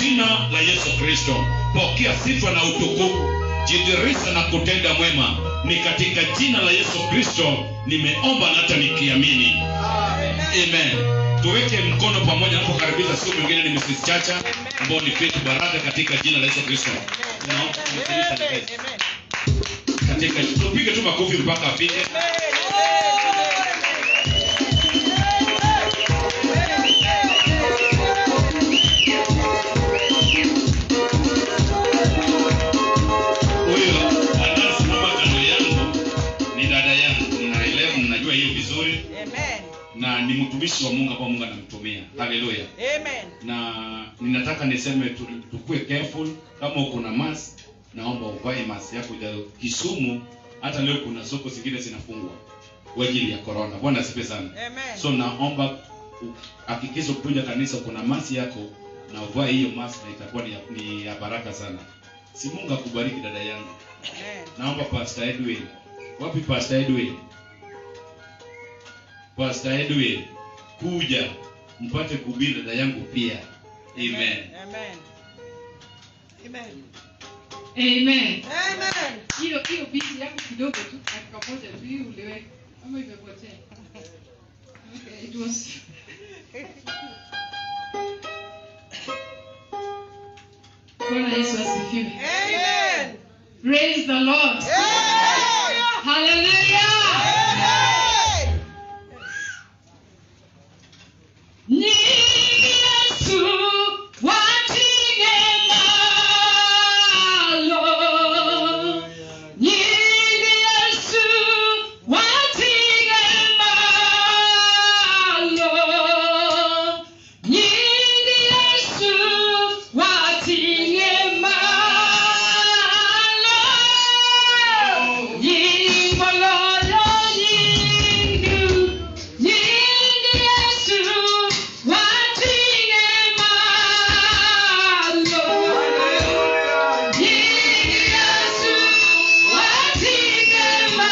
jina la yesu kristo pokea sifa na utukufu jidhirisha na kutenda mwema ni katika jina la yesu kristo nimeomba na hata nikiamini amen tuweke mkono pamoja napokaribisha siku mwingine ni mrs chacha ambao ni Faith baraka katika jina la yesu kristo Naomba tumkaribishe Faith. katika tupige tu makofi mpaka afike huyo anayesimama kando yangu ni dada yangu ninaelewa mnajua hiyo vizuri na ni mtumishi wa mungu ambao mungu anamtumia haleluya na ninataka niseme tu- tukue careful kama uko na mask naomba uvae mask yako ja kisumu hata leo kuna soko zingine zinafungwa kwa ajili ya corona bwana asipe sana so naomba u- hakikisha kukuja kanisa kuna mask yako na uvae hiyo mask na itakuwa ni ya, ni ya baraka sana si mungu akubariki dada yangu naomba pastor edwin wapi pastor edwin pastor edwin kuja mpate kuhubiri dada yangu pia amen Amen. Hiyo hiyo bisi yako kidogo tu dakika moja tu hiyo uliweka ama imepotea. Okay, it was Bwana Yesu asifiwe. Praise the Lord. Hallelujah. Ni Yesu watie malo. Ni Yesu watie malo. Ni Yesu watie malo. Nyimbo lolo nyingi. Nyingi Yesu watie malo. Nyingi Yesu watie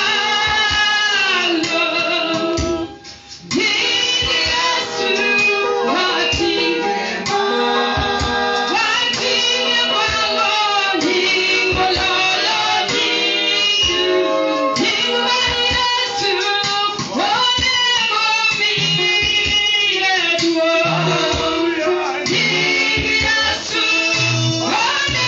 malo. Nyingi Yesu watie watie malo. Nyimbo lolo nyingi. Nyimbo Yesu one momile duo. Nyingi Yesu one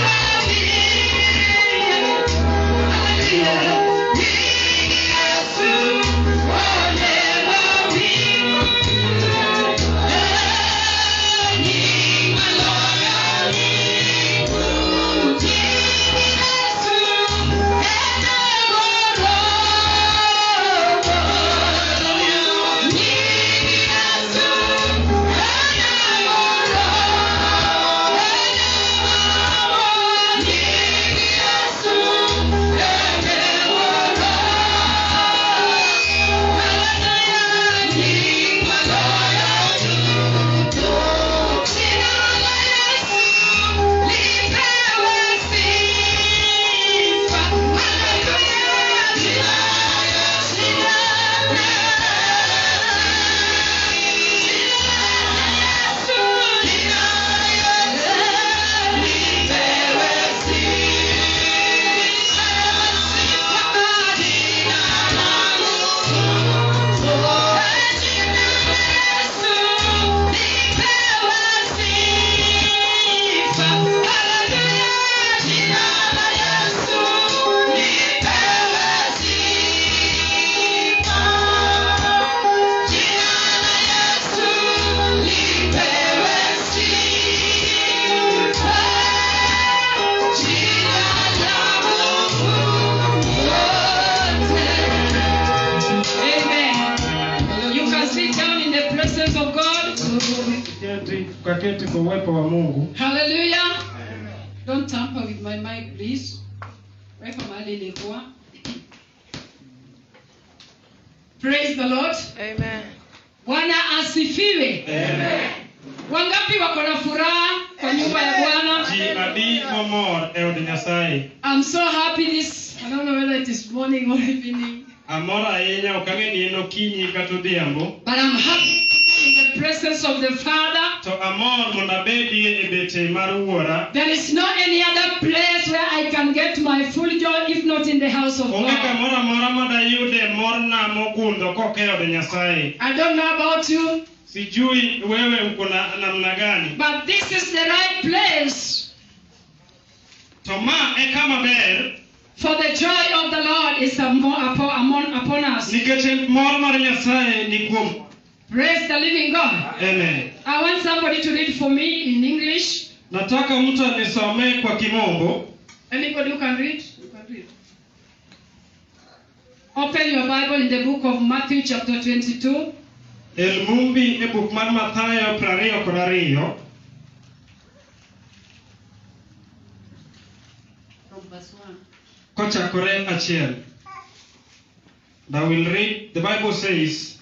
Amen. You can sit down in the presence of God. Keti- tukaketi kwa uwepo wa mungu Hallelujah. Don't tamper with my mic, please. Weka mahali ilikuwa. Praise the Lord. Bwana asifiwe. Wangapi wako na furaha kwa nyumba ya Bwana? ji adi momor e od nyasaye I'm so happy this. I don't know whether it is morning or evening, amor ahinya ok ang'e ni en okinyi kata odhiambo but I'm happy to be in the the presence of the Father. to amor mondo abedie e bete mar wuora There is no any other place where I can get my full joy if not in the house of onge God. kamoro amora madayude morna mogundho koke od nyasaye I don't know about you, sijui wewe uko na namna gani but this is the right place to ma e kama ber for the joy of the Lord is upon, upon, upon us. nikech mor mar nyasaye ni kuom Praise the living God. amen I want somebody to read for me in English. nataka mtu anisomee kwa kimombo Anybody who can read? You can read. Open your Bible in the book of Matthew, chapter 22. elmumbi e buk mar mathayo prariyo kod ariyo From verse 1. kochakore achiel and i will read the bible says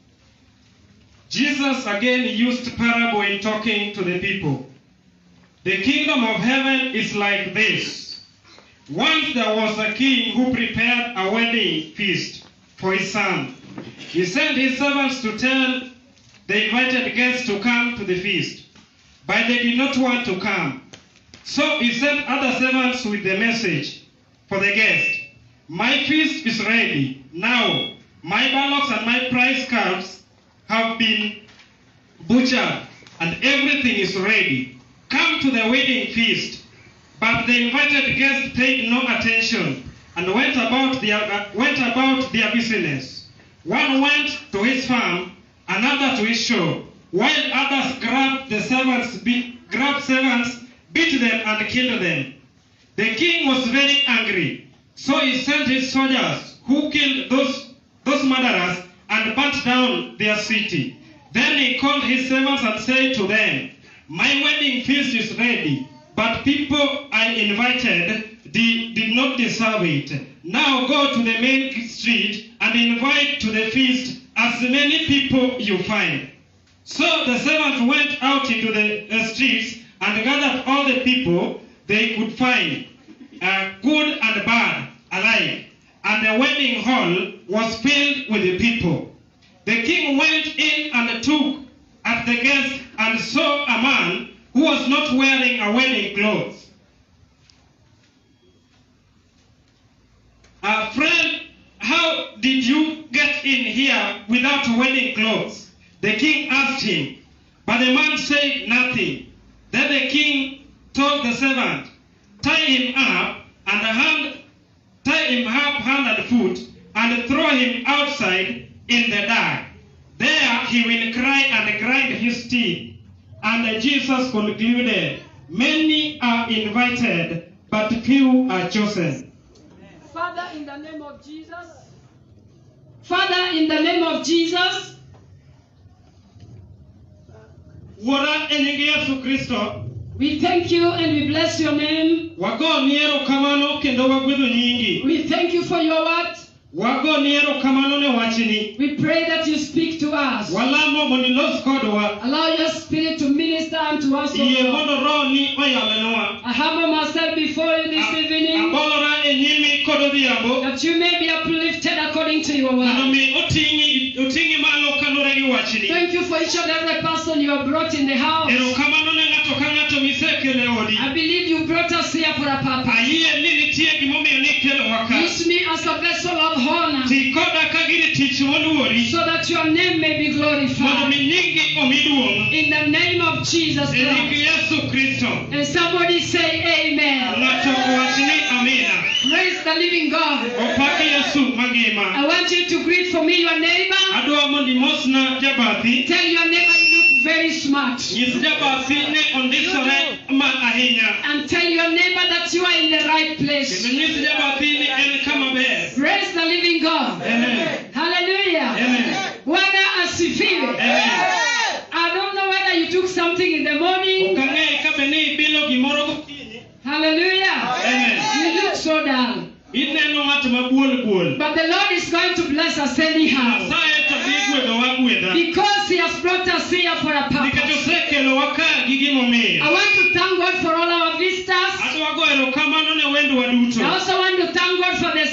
jesus again used parable in talking to the people the kingdom of heaven is like this once there was a king who prepared a wedding feast for his son he sent his servants to tell the invited guests to come to the feast but they did not want to come so he sent other servants with the message for the guest. My feast is ready. Now, my bullocks and my prize calves have been butchered, and everything is ready. Come to the wedding feast. But the invited guests paid no attention and went about their, uh, went about their business. One went to his farm, another to his shop, while others grabbed the servants, be, grabbed servants, beat them, and killed them. The king was very angry, so he sent his soldiers, who killed those, those murderers and burnt down their city. Then he called his servants and said to them, My wedding feast is ready, but people I invited did, did not deserve it. Now go to the main street and invite to the feast as many people you find. So the servants went out into the uh, streets and gathered all the people they could find, uh, good and bad alike. And the wedding hall was filled with the people. The king went in and took at the guest and saw a man who was not wearing a wedding clothes. Uh, friend, how did you get in here without wedding clothes? The king asked him, but the man said nothing. Then the king told the servant, tie him up and hand, tie him up hand and foot, and throw him outside in the dark. There he will cry and grind his teeth. And Jesus concluded, Many are invited, but few are chosen. Father, in the name of Jesus. Father, in the name of Jesus, Wuora e nying Yesu Kristo, we thank you and we bless your name. wago ni erokamano kendo wagwedho nyingi. We thank you for your word. Wago ni erokamano ne wachni. We pray that you speak to us. Walamo mondo ilos kodwa. Allow your spirit to minister unto us. O Yie Lord. mondo rohoni oyalenwa. I humble myself before you this evening Abolora e nyimi kod odhiambo. that you may be uplifted according to your mondo word. mi oting'i oting'i malo kaluwore gi wachni Thank you for each and every person you have brought in the house. erokamano ne ng'ato ka ng'ato misekelo e odi I believe you brought us here for a purpose. ayie ni nitie gimomiyo nikelowa ka Use me as a vessel of honor ti koda ka gini tich moluori so that your name may be mondo glorified. mi nyingi omi duong' In the name of Jesus e nying Christ. yesu kristo And somebody say amen. ng'ato owach ni amina Praise the living God. opak yesu mangima I want you to greet for me your neighbor. adwa mondo imosna jabathi Tell your neighbor you look very smart. nyis jabathi ni ondisore ma ahinya And tell your neighbor that you are in the right kendo place. nyis jabathi ni en kama ber Praise the living God. Amen. Hallelujah. Amen. Bwana asifiwe. Amen. I don't know whether you took something in the morning. ok ang'e ka be ni ibilo gimoro gokinyi Hallelujah. Amen. You look so dull. ineno ng'at mabuol buol But the Lord is going to bless us anyhow. nyasaye to dhi gwedhowa gwedha Because He has brought us here for a nikech purpose. osekelowa ka gi gimomiyo I want to thank God for all our visitors. adwa go erokamano ne wendwa duto I also want to thank God for the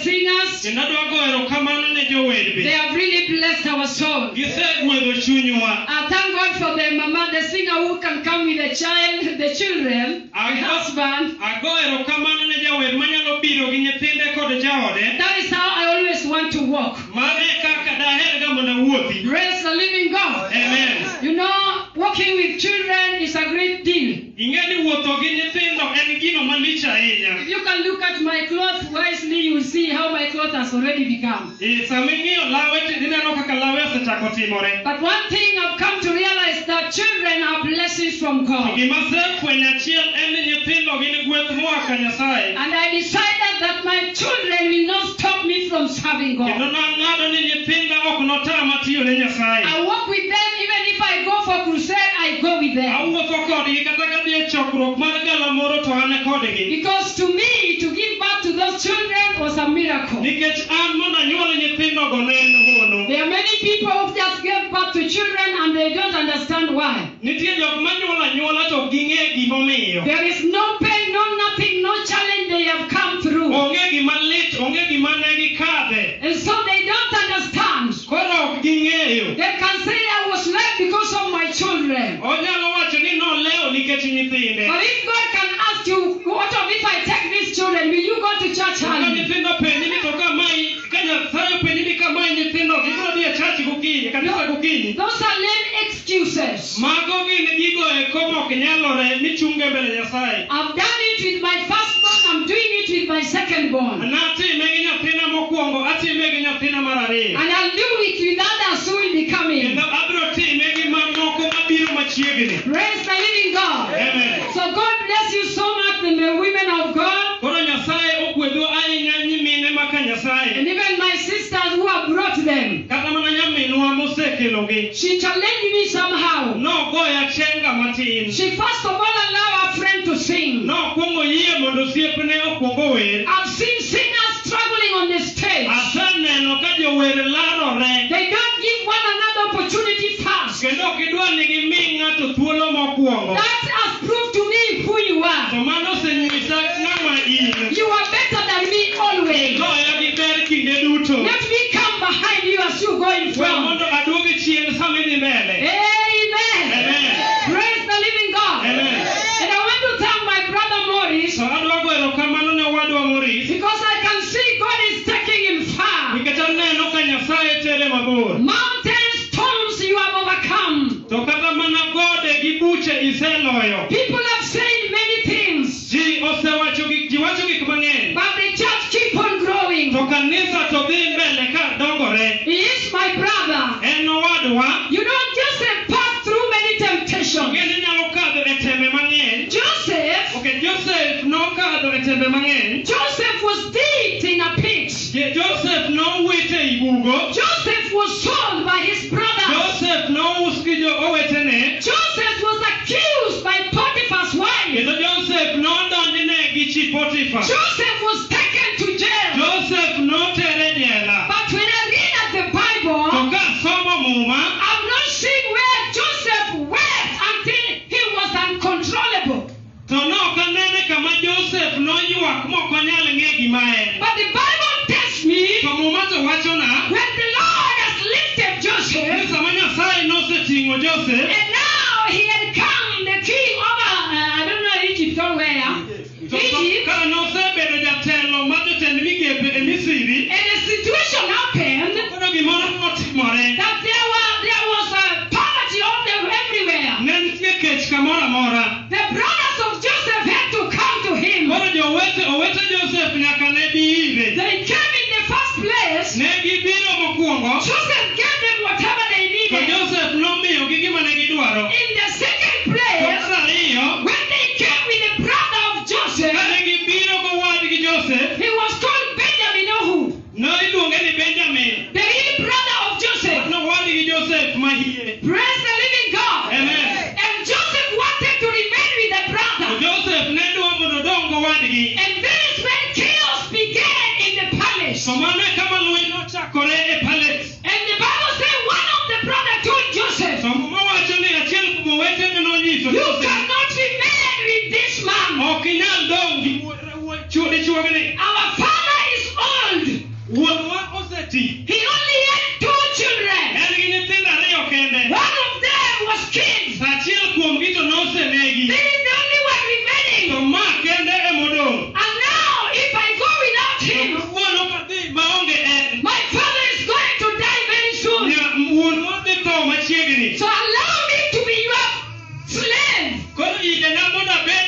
singers. kendo adwa goyo erokamano ne jower They be have really blessed our soul. gisegwedho chunywa I thank God for the mama, the singer who can come with the child, the children, the Ago- husband. ago erokamano ne jawer manyalo biro gi nyithinde kod jaode That is how I always want to walk. mano e kaka daherga mondo awuothi Praise the living God. amen You know, walking with children is a great deal. ing'e ni wuotho gi nyithindo en gino malich ahinya If you can look at my clothes wisely, you will see how my clothes has already become. Eh, sama ing'iyo lawe to ineno kaka lawe osechako timore But one thing I've come to realize that children are blessings from God. gima asefwenyo achiel en ni nyithindo gin gweth moa ka nyasaye And I decided that my children will not stop me from serving kendo God. nang'ado ni nyithinda ok notama tiyo ne nyasaye I walk with them even if I go for crusade, I go with them. awuotho kodgi kata ka dhi e chokruok mar galamoro to an kodgi Because to me, to give birth to those children was a miracle. nikech an mondo anyuol nyithindogo ne en hono There are many people who just give birth to children and they don't understand why. nitie jok manyuolo anyuola to ok ging'e gimomiyo There is no pain, no nothing, no challenge they have come through. onge gima lit onge gima ne gikadhe And so they don't understand. koro ok ging'eyo They can say I was led because of my children. onyalo wacho ni nolewo nikech nyithinde But if God can ask you, what of if I take these children, will you go to church ka early? nyithindo penji ni to kamae ka nyasaye openji ni kamae nyithindo gibiro dhi e chach gokinyi kanisa gokinyi Those are lame excuses. mago gin gigo eko mok nyalore michunge mbele nyasaye I've done it with my firstborn, I'm doing it with my secondborn. natime gi nyathina mokwongo atime gi nyathina mar ariyo And I'll do it with others who will be coming. kendo abiro time gi mamoko mabiro machiegni Praise the living God. Amen. So God bless you so much, the women of God, koro nyasaye ogwedhu ahinya nyimine maka and nyasaye even my sisters who have brought them. kata mana nyaminwa mosekelogi She challenged me somehow. nogoya chenga matin She first of all allowed her friend to sing. nokwongo yie mondo osiepne okwongo wer I've seen singers struggling on the stage. aseneno ka jower larore They don't give one another opportunity first. kendo ok idwa ni gimi ng'ato thuolo mokwongo That has proved to me who you to are. mano osenyisa ng'ama in You are better than me always. goya gi ber kinde duto Let me come behind you as you go in we front. mondo aduogi chien sama idhi mbele Amen. Amen. Praise the living God. Amen. And I want to thank my brother Morris so adwa go erokamano ne wadwa moris because I can see God is taking him far. nikech aneno ka nyasaye tere mabor Mountains, storms you have overcome. to kata mana gode gi buche iseloyo People have said many things, ji osewacho gik ji wacho gik mang'eny but the church keep on growing. to kanisa to dhi mbele ka dongore He is my brother. en owadwa You know, Joseph passed through many temptations. ong'e ni nyalo kadho e tembe mang'eny Joseph, ok joseph nokadho e tembe mang'eny Joseph was dipped in a pit. Je- joseph nowit e bugo Joseph was sold by his brother. joseph nous gi jo owetene Joseph was accused by Potiphar's wife. kendo joseph nodonjne gi chi potifa Joseph was taken to jail. joseph notere jela But when I read at the to Bible, ka somo muma I'm not seeing where Joseph wept until he was uncontrollable. to nok anene kama joseph noywak mok onyal ng'e gima en But the Bible tells me to muma to wachona when the Lord has lifted ni Joseph, sama nyasaye noseting'o joseph and now he had come the king over, uh, I don't know Egypt or where, to Egypt, ka nosebedo jatelo mar jotend migepe e misiri and the situation happened kono gimoro notimore that there were there was a poverty on them everywhere. ne nitie kech kamoro amora The brothers of Joseph had to come to him. koro jowete owete joseph nyaka ne bi ire They came in the first place. ne gibiro mokwongo Joseph gave them whatever they to needed. joseph nomiyogi gima ne gidwaro In the second to place, mar ariyo when they came with the brother of Joseph, kane gibiro gowadgi joseph he was called Benjamin Ohu, ne iluonge ni benjamin the real brother of Joseph. nowadgi joseph mahie Praise the living God. Amen. And Joseph wanted to remain with the to brother. joseph ne dwa mondo odong gowadgi And that is when chaos began in the palace. to mano e kama lweny nochakore e palace And the Bible says one of the brother told Joseph, to mowacho ni achiel kuom owetene nonyiso You joseph cannot remain with this man. ok inyal dong gi wuo- wuo- chuo dichuogni Our father is old.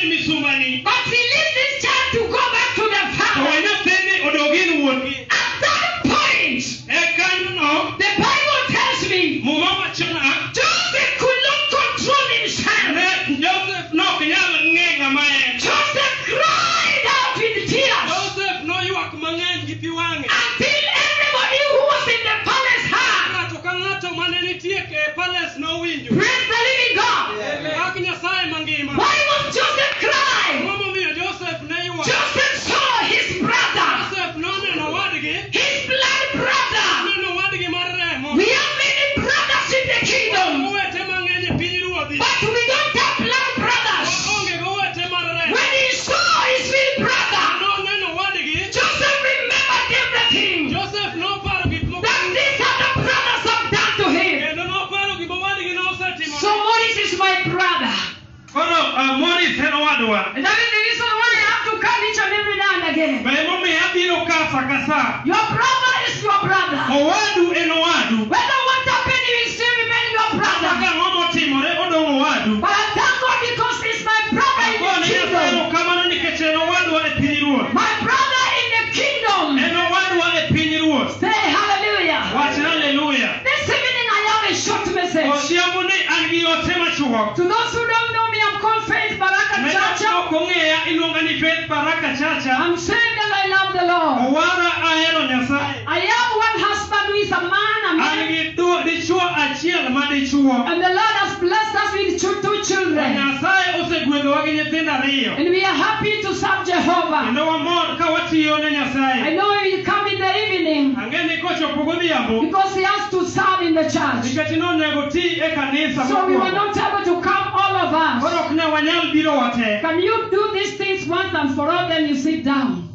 en misumbani but release this child to go back to the to father. we nyathini odogin wuongi At that point, e kanyono the Bible tells me muma wachona Joseph could not control himself. ne joseph nok nyal ng'e ng'ama en Joseph cried out with tears joseph noywak mang'eny gi pi wang'e until everybody who was in the palace heard. ng'ato ka ng'ato mane nitie e palace nowinjo Praise the living God. wach nyasaye mangima Why was Joseph crying? momomiyo joseph ne ywak Joseph saw his brother, joseph noneno wadgi his blood brother. noneno wadgi mar remo We have many brothers in the kingdom, owete mang'eny e piny ruodhi but we don't have blood brothers. waonge gowete mar remo When he saw his real brother, noneno wadgi Joseph remembered everything joseph noparo gik moko that these other brothers have done to him. kendo noparo gima wadgi nosetimo So Morris is my brother. koro uh, moris en owadwa And that is the reason why I have to come each and every now and again. ma emomiyo abiro ka sa ka sa Your brother is your brother. owadu en owadu Whether what happened, he will still remain your kata brother. ang'o motimore odong' owadu But I thank God because he's my brother in Agone the Nyasaye kingdom. kamano nikech en owadwa e piny ruoth My brother in the kingdom. en owadwa e piny ruoth Say hallelujah. wach haleluya This evening I have a short message. osiemo ni an gi ote machuok To those who don't know me, I'm called Faith Baraka ne Chacha. ok ong'eya iluonga ni Faith Baraka Chacha I'm saying that I love the Lord. owara ahero Nyasaye I have one husband who is a man, a an man, gi du- dichuo achiel ma dichuo and the Lord has blessed us with two, two children. Nyasaye osegwedhowa gi nyithindo ariyo And we are happy to serve Jehovah. kendo wamor ka watiyo ne I Nyasaye know he will come in the evening ang'e ni kochopo godhiambo because he has to serve in the church. nikech nonego ti e kanisa So we were mokwongo. not able to come, all of koro us. ok ne wanyal biro wate Can you do these things once and for all? Then you sit down.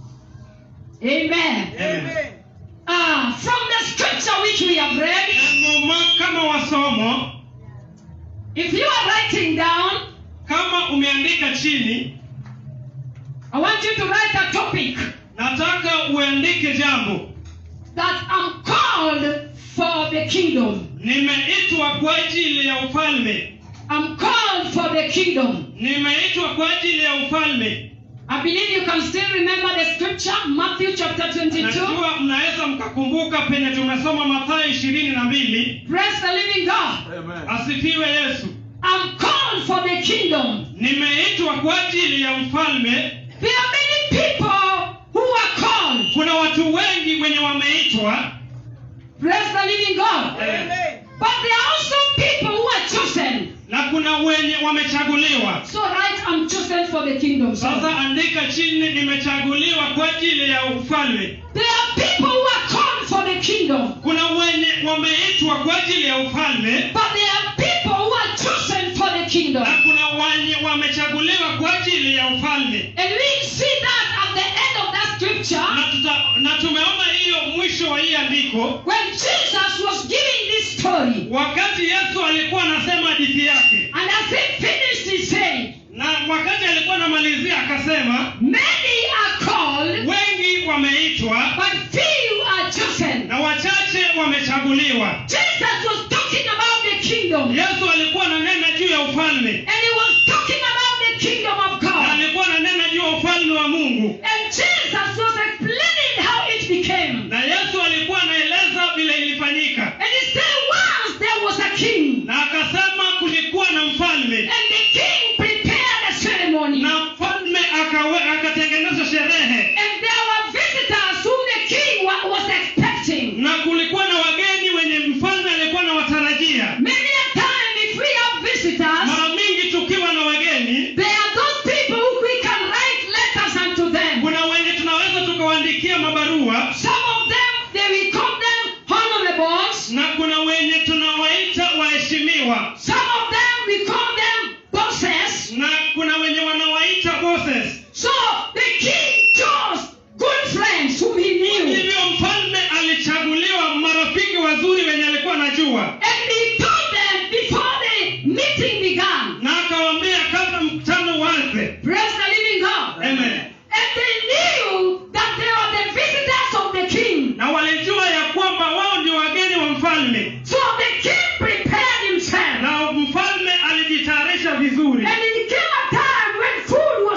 Amen. Amen. Ah, from the scripture which we have read, E muma kama wasomo if you are writing down, kama umeandika chini I want you to write a topic nataka uandike jambo that I'm called for the kingdom. nimeitwa kwa ajili ya ufalme I'm called for the kingdom. nimeitwa kwa ajili ya ufalme I believe you can still remember the scripture, Matthew chapter 22. najua mnaweza mkakumbuka penye tumesoma mathayo ishirini na mbili Praise the living God. asifiwe yesu I'm called for the kingdom. nimeitwa kwa ajili ya mfalme There are many people who are called. kuna watu wengi wenye wameitwa Praise the living God. But there are also people who are chosen. na kuna wenye wamechaguliwa So write, I'm chosen for the kingdom. sasa andika chini nimechaguliwa kwa ajili ya ufalme There are people who are called for the kingdom. kuna wenye wameitwa kwa ajili ya ufalme But there are people who are chosen for the kingdom. na kuna wenye wamechaguliwa kwa ajili ya ufalme And we see that at the end of that scripture na, tuta, na tumeona hiyo mwisho wa hii andiko when Jesus was giving this story. wakati yesu alikuwa anasema hadithi yake And as he finished, he said, na wakati alikuwa anamalizia akasema Many are called, wengi wameitwa but few are chosen. na wachache wamechaguliwa Jesus was talking about the kingdom. yesu alikuwa ananena juu ya ufalme And he was talking about the kingdom of na God. alikuwa ananena juu ya ufalme wa mungu And Jesus was explaining how it became. na yesu alikuwa anaeleza vile ilifanyika And he said, Once there was a king, na akasema kulikuwa na mfalme and the king prepared a ceremony. na mfalme akawe, akatengeneza sherehe And there were visitors whom the king wa- was expecting. na kulikuwa na wageni wenye mfalme alikuwa na watarajia Many a time, if we have visitors, mara mingi tukiwa na wageni there are those people who we can write letters unto them. kuna wenye tunaweza tukawaandikia mabarua Some of them, they will call them honorables. na kuna wenye tunawaita waheshimiwa Some of them, we call them bosses. na kuna wenye wanawaita bosses So the king chose good friends whom he knew. hivyo mfalme alichaguliwa marafiki wazuri wenye alikuwa anajua And he told them before the meeting began. na akawaambia kabla mkutano uanze Praise the living God. Amen. And they knew that they were the visitors of the king. na walijua ya kwamba wao ndio wageni wa mfalme So the king prepared himself. na mfalme alijitayarisha vizuri And it came a time when food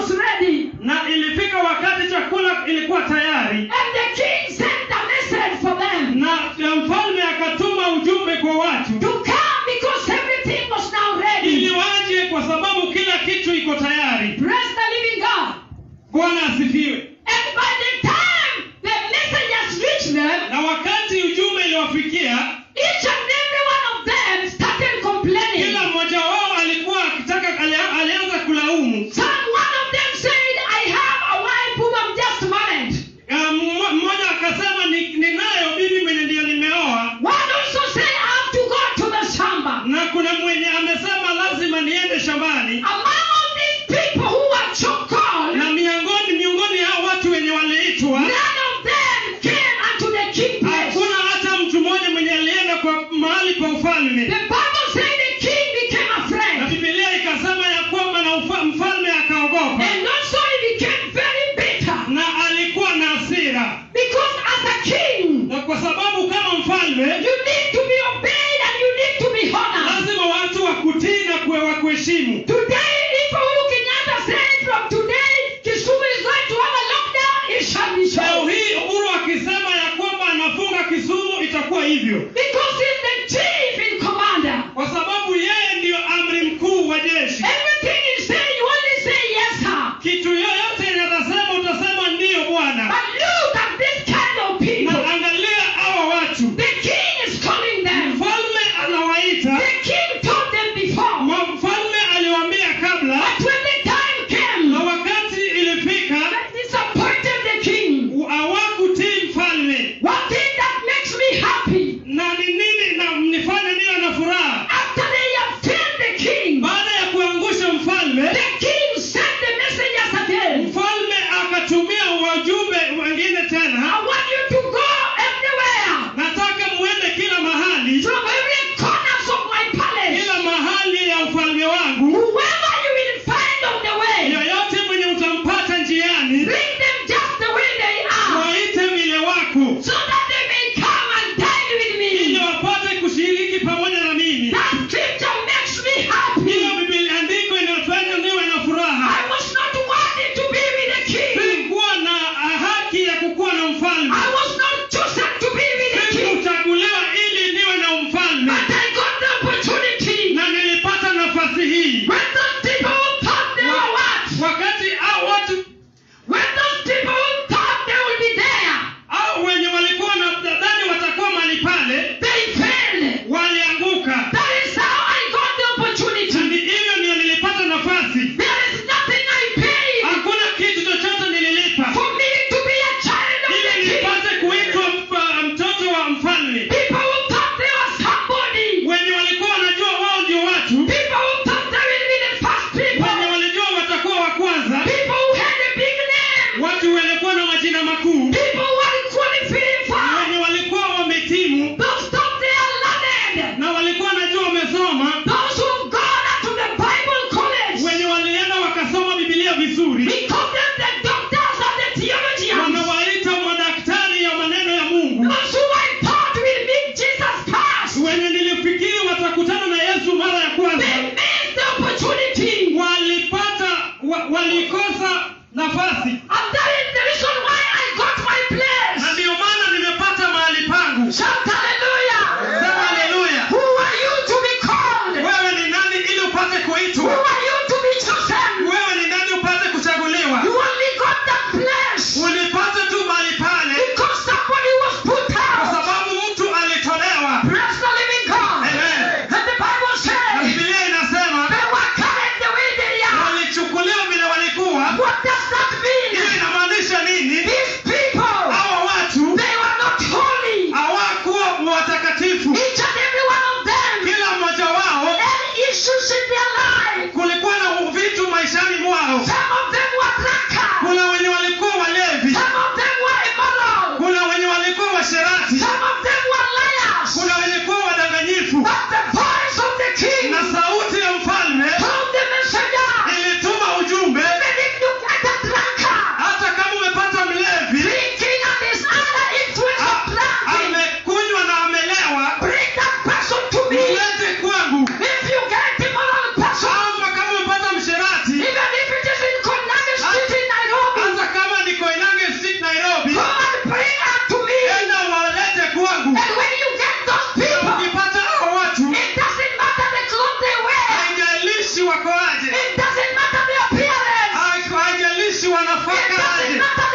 bwana asifiwe And by the time the messengers reached them, na wakati ujumbe iliwafikia each and every one of them started complaining. kila mmoja wao alikuwa akitaka ali- alianza kulaumu Some one of them said, I have a wife whom I'm just married. Ah, mmo- mmoja akasema "Ni- ninayo bibi mwenye ndiyo nimeoa One also said, I have to go to the shamba. na kuna mwenye amesema lazima niende shambani Among all these people who were so called, na miongoni miongoni hao watu wenye waliitwa none of them came unto the king place. hakuna hata mtu mmoja mwenye alienda kwa mahali pa The ufalme Bible said the king became na afraid. bibilia ikasema ya kwamba na ufa, mfalme akaogopa And also he became very bitter. na alikuwa na hasira Because as a king, na kwa sababu kama mfalme you need to be obeyed and you need to be honored. lazima watu wakutii na kuwe wakuheshimu Today, if Uhuru Kenyatta said from today, Kisumu is going to have a lockdown, it shall be leo so. hii uhuru akisema ya kwamba anafunga kisumu itakuwa hivyo Because he's the chief in commander. kwa sababu yeye ndiyo amri mkuu wa jeshi Everything he say, you only say yes, sir. kitu yoyote inatasema utasema ndiyo bwana But look at this kind of na people. angalia hawa watu The king is calling them. mfalme anawaita The king told them before. Ma- mfalme aliwaambia kabla But when the time came, na wakati ilifika they disappointed the king. hawakutii mfalme One thing that makes me happy, na ni nini na mnifanye niwe na furaha after they have failed the king, baada ya kuangusha mfalme the king sent the messengers again. mfalme akatumia wajumbe wengine I tena want you to go everywhere. nataka muende kila mahali From every corners of my palace. kila mahali ya ufalme wangu Whoever you will find on the way, yoyote mwenye utampata njiani bring them just the way they are. waite vile wako So that they may come and dine with ili me. wapate kushiriki pamoja na mimi That scripture makes me happy. hiyo biblia andiko inafanya niwe na furaha I was not worthy to be with the king. sikuwa na haki ya kukuwa na mfalme I was not chosen to be with the king. sikuchaguliwa ili niwe na mfalme But I got the opportunity. na nilipata nafasi hii When those people who thought they were what? wakati au watu When those people who thought they would be there, au wenye walikuwa na dadani watakuwa mahali pale they failed. walianguka That is how I got the na opportunity. ni hivyo ndio nilipata nafasi There is nothing I paid hakuna kitu chochote nililipa for me to be a child of ili the king. nipate kuitwa mfa- mtoto wa mfalme People who thought they were somebody. wenye walikuwa wanajua wao ndio watu People who thought they will be the first wenye people. walijua watakuwa wa kwanza People who had a big name. watu walikuwa na majina makuu People who are qualified. wenye walikuwa wametimu Those thought they are learned. na walikuwa wanajua wamesoma Those who've gone to the Bible college. wenye walienda wakasoma bibilia vizuri We call them the doctors and the theologians. wanawaita madaktari ya maneno ya mungu Those who I thought will meet Jesus first. wenye nilifikiri watakutana na yesu mara ya kwanza They missed the opportunity. walipata wa, walikosa nafasi And that is the reason why I got my na place. ndiyo maana nimepata mahali pangu Shout hallelujah. sema haleluya Who are you to be called? wewe ni nani ili upate Who kuitwa are you to be chosen? wewe ni nani upate kuchaguliwa You only got that place ulipata tu mahali pale because somebody was put kwa out. sababu mtu alitolewa Praise the living God. Amen. And the Bible na says bibilia inasema they were carried the way they are. walichukuliwa vile walikuwa What does that mean? hiyo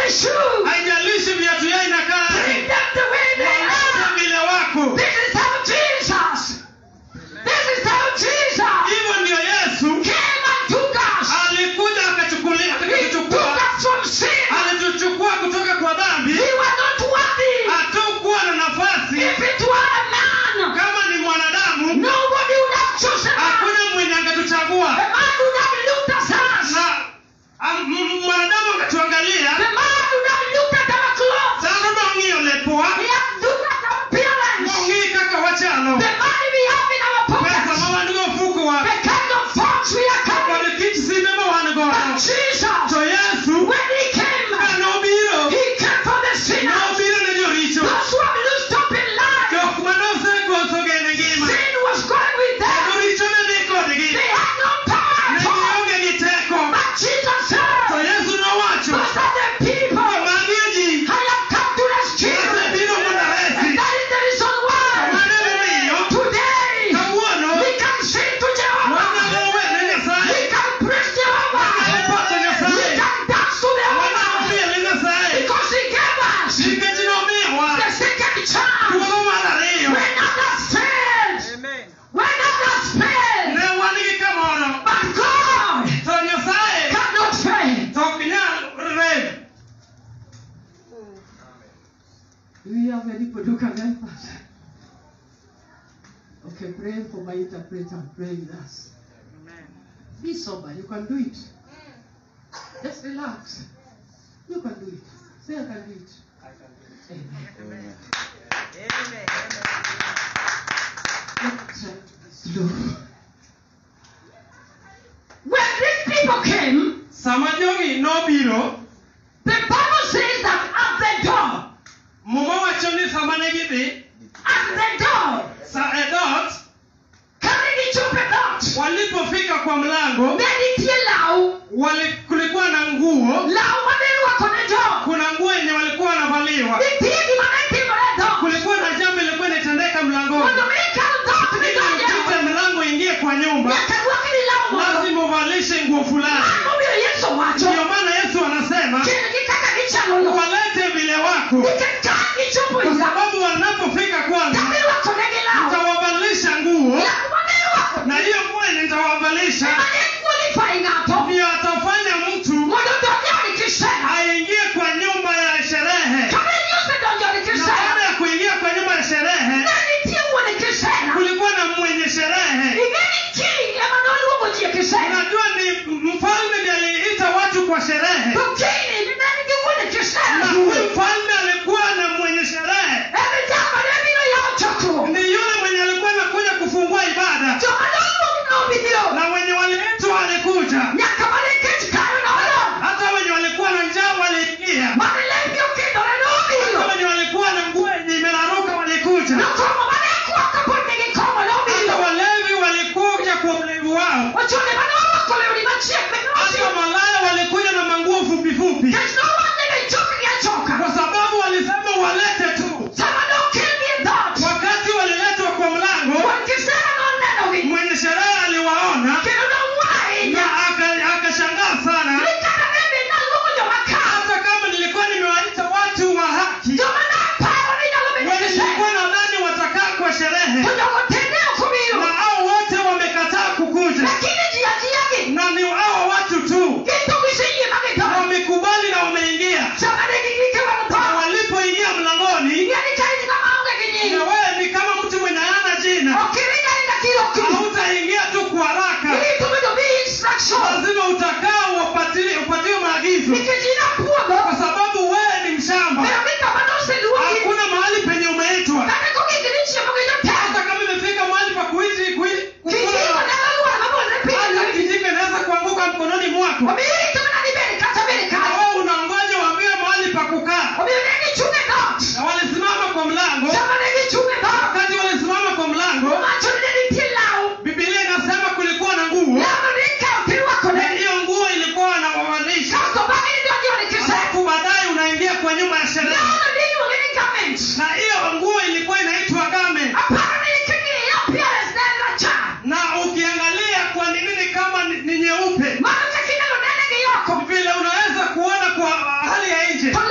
their shoes. haijalishi viatu yao Treat inakaaje them the way they waonyeshe are. vile wako This is how Jesus. This is how Jesus hivyo ndio yesu came and took us. alikuja akachukulia He took akatuchukua us from sin. alituchukua kutoka kwa dhambi We were not worthy. hatukuwa na nafasi If it were a man, kama ni mwanadamu nobody would have chosen us. hakuna mwenye angetuchagua The man would have looked at us. na am- m- mwanadamu akatuangalia The man would have looked at our clothes. sasa maong'io lepoa He had looked at our appearance. maong'ii kaka wachalo The money we have in our pesa pockets. ma wan go ofuko wa The kind of thoughts we are kod carrying. kit simbe ma wan But godo Jesus, to yesu when he came, ka nobiro he came for the sinners. nobiro ne joricho Those who have loosed up in life. jok manosekoso gene ngima Sin was going with them. joricho ne dhi kodgi They had no power ne at all. gionge gi teko But Jesus to said, yesu nowacho Those are the people. magi e ji I have come to rescue. asebiro mondo aresi And that is the reason why mane momiyo today kawuono we can sing to Jehovah. wanyalo wene We nyasaye can praise Jehovah. wanyalo pako We nyasaye can dance to wanyalo Jehovah. miele nyasaye Because he gave us nikech nomiyowa the second chance. thuolo mar ariyo When others failed. When others failed. ne wan gi kamoro But God to nyasaye cannot fail. to ok nyal rem Do we have any people who can help us? Okay, pray for my interpreter. Pray with us. Be sober. You can do it. Just relax. You can do it. Say, I can do it. Amen. Let's try to be slow. When these people came, sama jogi nobiro the Bible says that at the door, muma wacho ni sama ne gidhi at the door, sa e dot karigichope dot, walipofika kwa mlango ne nitie law, wali, kulikuwa na nguo law manirwako ne jok. kuna nguo yenye walikuwa wanavaliwa Nitie gima ne timore e dot. kulikuwa na jambo ilikuwa inatendeka mlangoni Mondo mi ikal dot ili midonje, upite mlango ingie kwa nyumba nyaka rwakni law moro. lazima uvalishe nguo fulani Momiyo Yesu wacho, ndio maana yesu anasema gin gi kaka gichalo no. walete vile wako Nikech ka gichopo kwa ira, sababu wanapofika kwangu kamirwakonegi law, nitawavalisha nguo law manirwako na hiyo nguo yenye nitawavalisha mane qualify ng'ato ndio atafanya mtu mondo donje od kisera. aingie kwa nyumba ya sherehe Kane ni osedonjo od na baada kisera, ya kuingia kwa nyumba ya sherehe ne nitie wuon kisera. kulikuwa na mwenye sherehe Ing'eni king ema noluongo ji e kisera. unajua ni mfalme ndiye aliita watu kwa sherehe To king ne nigi wuon kisera. na huyu mfalme alikuwa na mwenye sherehe Emi jama ne biro yawo chokruok. ni yule mwenye alikuwa anakuja kufungua ibada Joma noluongo nobiro. na wenye waliitwa walikuja Nyaka mane kech kayo nolom. hata wenye walikuwa na njaa waliingia Mane lemgi okidore nobiro. hata wenye walikuwa na nguo yenye imeraruka walikuja Nokomo mane kwak kapod nigi komo hata nobiro. walevi walikuja kwa ulevi wao Ochune mane orwako lewni machiek mek hata nobiro. malaya walikuja na manguo fupi fupi Kech nowachne ni chokgi achoka. kwa sababu walisema walete tu Sama nokelgi e dhot. wakati waliletwa kwa mlango Wuon kisera nonenogi. mwenye sherehe aliwaona Kendo nowai. na aka- akashangaa sana Ni kata ne be naluongo joma ka. hata kama nilikuwa nimewaita watu wa haki Joma naparo ni nyalo bedo wenye kisera. nilikuwa nadhani watakaa kwa sherehe To jogo tende ok obiro. na hao wote wamekataa kukuja Lakini ji ajiagi. na ni hao watu tu Gito giseyie ma githo. wamekubali na wameingia Sama ne gigike mag na tho. walipoingia mlangoni Ing'eni ka in ng'ama onge gi na nying. wewe ni kama mtu mwenye hana jina Ok iringa ringa kirokni. hautaingia tu kwa haraka Irito bedo gi instruction. lazima utakaa upatiwe upatiwe maagizo Nikech in apuodho. kwa sababu wewe ni mshamba Pero ni kama noseluongi. hakuna mahali penye umeitwa Kane kogikni chiemo gi hata jotelo. kama imefika mahali pa kuishi kui- Kijiko kukula nyalo luoro mabolre hata piny. kijiko inaweza kuanguka mkononi mwako Omiyo irito mana ni bed kata bed na kanyo. wewe unangoja waambiwe mahali pa kukaa Omiyo ne gichung' e dhot. na walisimama kwa mlango Sama ne gichung' e dhot. wakati walisimama kwa mlango Owacho ni ne nitie law. bibilia inasema kulikuwa na nguo Lawno ne ikawo tirwakone. na hiyo nguo ilikuwa wanawavalisha Kasto bang'e nidonjo od kisera. alafu baadaye unaingia kwa nyumba ya sherehe Lawno ne iluonge ni garment. na hiyo nguo ilikuwa inaitwa game Aparo ni king'iyo appearance ne en rachar. na ukiangalia kwa ni nini kama ni ni nyeupe Mano kaka inyalo nene gi oko. vile unaweza kuona kwa hali ya nje To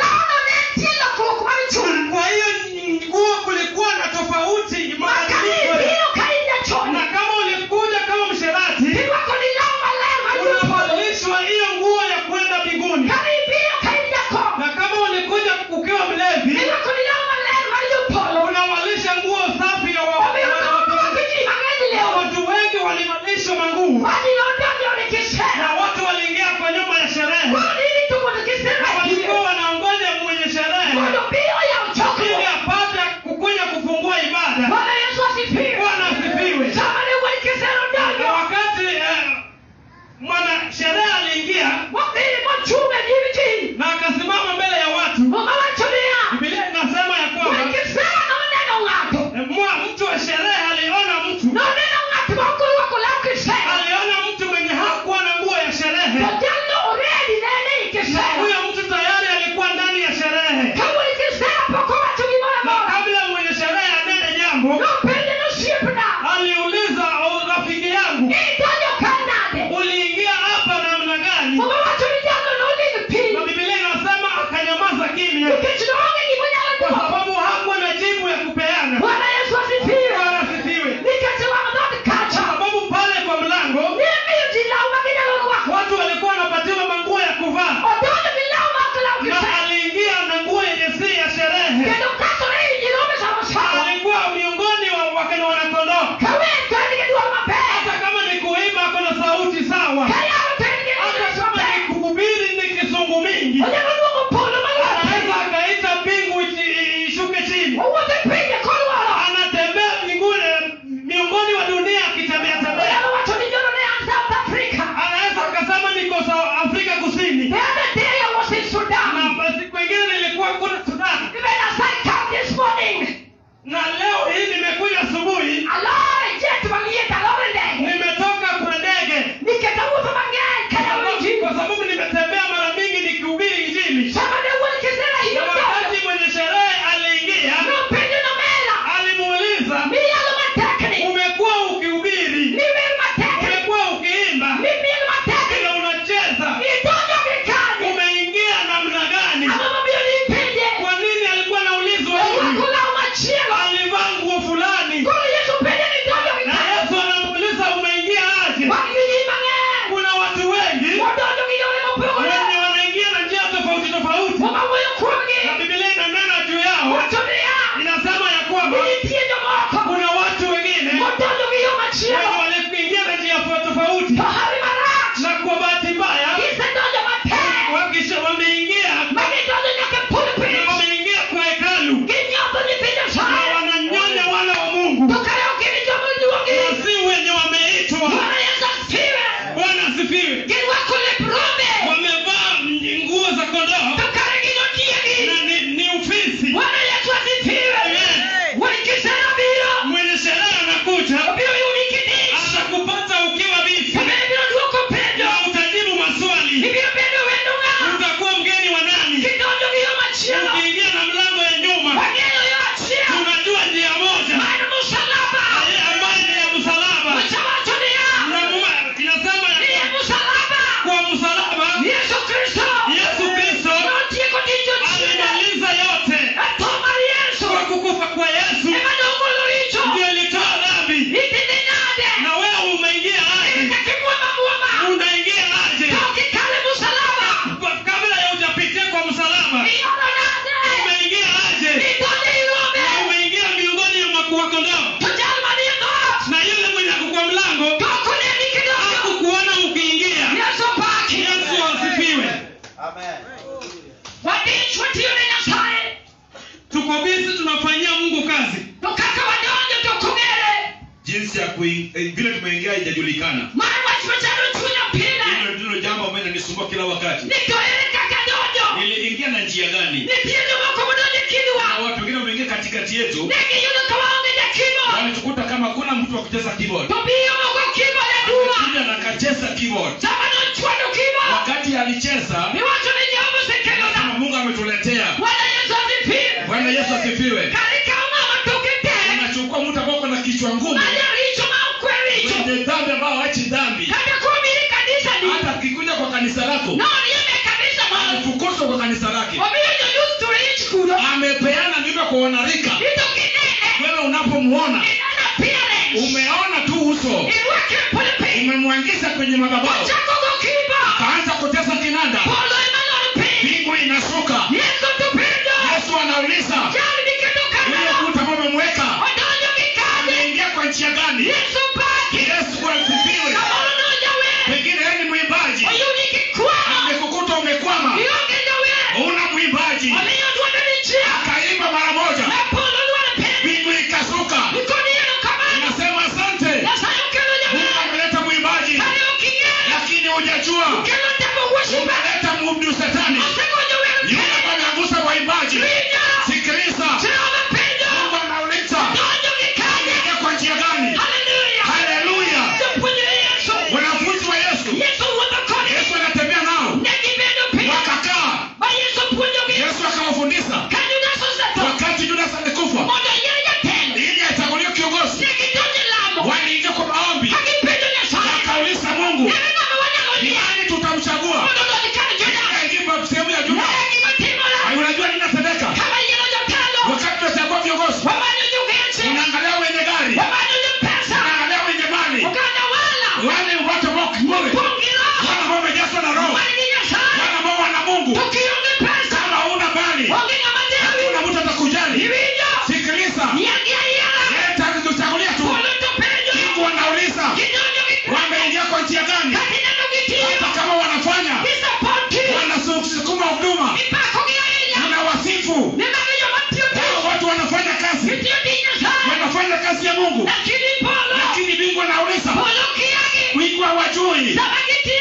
wadich watiyo ne nyasaye tuko bizi tunafanyia mungu kazi to kaka wadonjo to ok ong'ere jinsi ya kui, eh, vile tumeingia haijajulikana mar wach machalo chunya pile hilo ndilo jambo ambayo inanisumbua kila wakati ni to ere kaka donjo niliingia na njia gani nitie jomoko modonjo e na kindwa watu wengine wameingia katikati yetu ne giyudo ka waonge jakimo walitukuta kama kuna mtu wa kucheza keyboard to biyo moko kimo jaduwa kuja na kacheza keyboard sama nochwado kimo wakati alicheza iwacho ni jehova osekelona kama mungu ametuletea bwana yesu asifiwe bwana yesu asifiwe karikaw ng'ama toke tere unachukua mtu ambao uko na kichwa ngumu majaricho ma okwe richo wenye dhambi ambao hachi dhambi kata kuomiri kanisa ni hata akikuja kwa kanisa lako noriembe kanisa malo amefukuzwa kwa kanisa lake omiyo joyus to rich kuno amepeana mimba kwa wanarika ito kinene wewe unapomuona ineno appearance umeona tu uso irwake polepiny umemwangiza kwenye madhabahu ochako go kiba kaanza kutesa kinanda polo emalor piny mbingu inashuka yesu to penjo yesu anauliza jalni kendo huyo kaneno mtu ambao umemweka odonjo gi kade ameingia kwa njia gani yesu paki yesu asifiwe kamoro nojawer pengine yeye ni mwimbaji oyudi gikwano amekukuta umekwama ionge jawer una mwimbaji omiyo dwonde ni chia akaimba mara moja e polo dwaro piny mbingu ikashuka ikonieno kamano inasema asante nyasaye okelo mungu jawer ameleta mwimbaji kane oking'eyo lakini hujajua okelo temo worship umeleta mubdu setani asegonjo wer yule ambaye amegusa waimbaji winjo sikiliza jehova penjo mungu anauliza donjo gi kade ameingia kwa njia gani haleluya haleluya jopuonjre yesu wanafunzi wa yesu yesu wuotho kodgi yesu anatembea nao ne gibedo piny wakakaa ma yesu puonjogi yesu akawafundisha ka judas osetho wakati judas alikufa mondo oyier jatelo ili achaguliwe kiongozi ne gidonjo e lamo waliingia kwa maombi ka gipenjo nyasaye wakauliza mungu ere ng'ama wanyalo ni yiero nani tutamchagua mondo odonj kar judas aingipa sehemu ya ne juda gima timore unajua ninatendeka kama yiero jotelo wakati tunachagua viongozi wamanyo jogeche unaangalia wenye gari wamanyo jopesa unaangalia wenye mali oganda wala wale watu ambao kiburi pong' gi roho wale ambao wamejazwa na roho man gi nyasaye wale ambao wana mungu to kionge pesa kama una mali onge ng'ama dewi hakuna mtu atakujali iwinjo sikiliza yier gi ayiera yeye tatu tuchagulia tu polo to penjo mungu anauliza gidonjo gi wameingia kwa njia gani ka gineno gitiyo hata kama wanafanya gisapoti wanasukuma huduma ipakogi ahinya na wasifu ni magi joma tiyo hao tich watu wanafanya kazi gitiyo tich nyasaye wanafanya kazi ya mungu lakini polo lakini bingu anauliza polo kiagi wingu hawajui sama gitiyo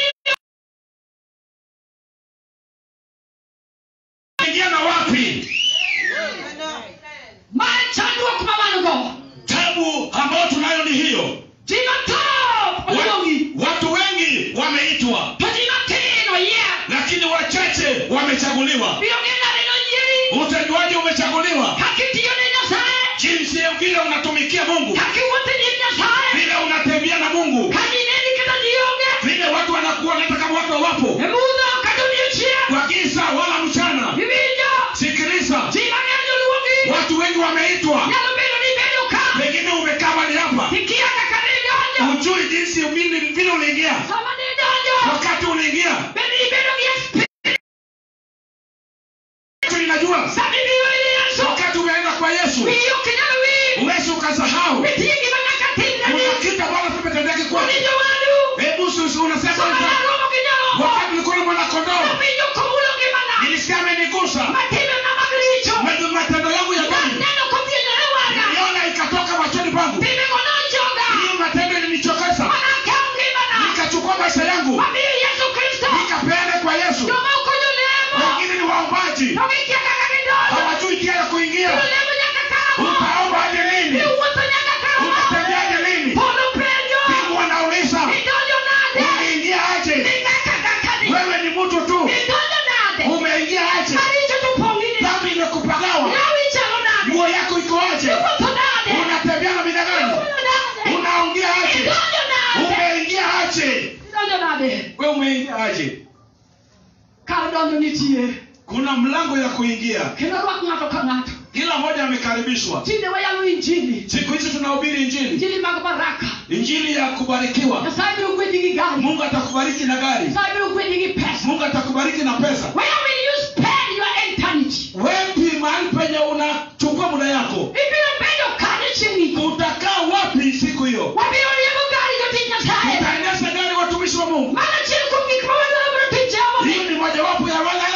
ingia na wapi mar chandruok ma wan go tabu ambayo tunayo ni hiyo ji mathoth oluongi Wa- watu wengi wameitwa to ji matin oyier lakini wachache wamechaguliwa biro ng'e noyieri utajuaje umechaguliwa kakitiyo ne nyasaye jinsi ya vile unatumikia mungu kakiwuotho e nyim nyasaye vile unatembea na mungu ka jineni kata ji onge vile watu wanakuona hata kama watu hawapo e mudho kata odiochieng' kwa giza wala mchana iwinjo sikiliza ji mang'eny joluongi watu wengi wameitwa nyalo bedo ni ibedo ka pengine umekaa mali hapa tikia kaka nidonjo hujui jinsi vile vile uliingia sama nidonjo wakati uliingia bende ibedo gi experience linajua sama ibiro ir yesu wakati umeenda kwa yesu wiyi ok inyal wil uwezi ukasahau nitie gima nyaka timreni kuna kitu ambalo kimetendeki kwako ni jowadu hebu susu unasema sama naromo gi nyarombo wakati ulikuwa na mwanakondoo nawinjo komulo ngimana nilisikia amenigusa matime na mag richo Mwenye matendo yangu ya dhambi naneno kodhienore wanga niliona ikatoka machoni pangu timego nojoga hiyo matendo ilinichokesha manakaw ngimana nikachukua maisha yangu mamiyo yesu kristo nikapeana kwa yesu jomoko jolemo wengine ni waombaji to gikia kaka gidonjo hawajui njia ya kuingia jolemo nyaka karamo utaomba hadi lini iwuotho nyaka karamo utatembeaje lini polo penjo mungu anauliza idonjo nade uliingia aje nikakakakadi wewe ni mtu tu idonjo nade umeingia aje maricho to pong'ini dhambi imekupagawa lawi chalo nade nguo yako iko aje iwuotho nade unatembea na mida gani iwuotho nade unaongea aje idonjo nade umeingia aje idonjo nade we umeingia aje kar donjo nitie kuna mlango ya kuingia kendo rwak ng'ato ka ng'ato kila mmoja amekaribishwa tinde wayalo injili siku hizi tunahubiri injili injili mag baraka injili ya kubarikiwa nyasaye biro gwedhi gi gari mungu atakubariki na gari nyasaye biro gwedhi gi pesa mungu atakubariki na pesa where will you spend your eternity wepi mahali penye unachukua muda yako ibiro bedo kanye chieng' iko utakaa wapi siku hiyo wabiro riembo gari jotich nyasaye utaendesha gari watumishi wa mungu mano achiel kuom gik ma wadwaro mondo tich jehova hiyo ni mojawapo ya wale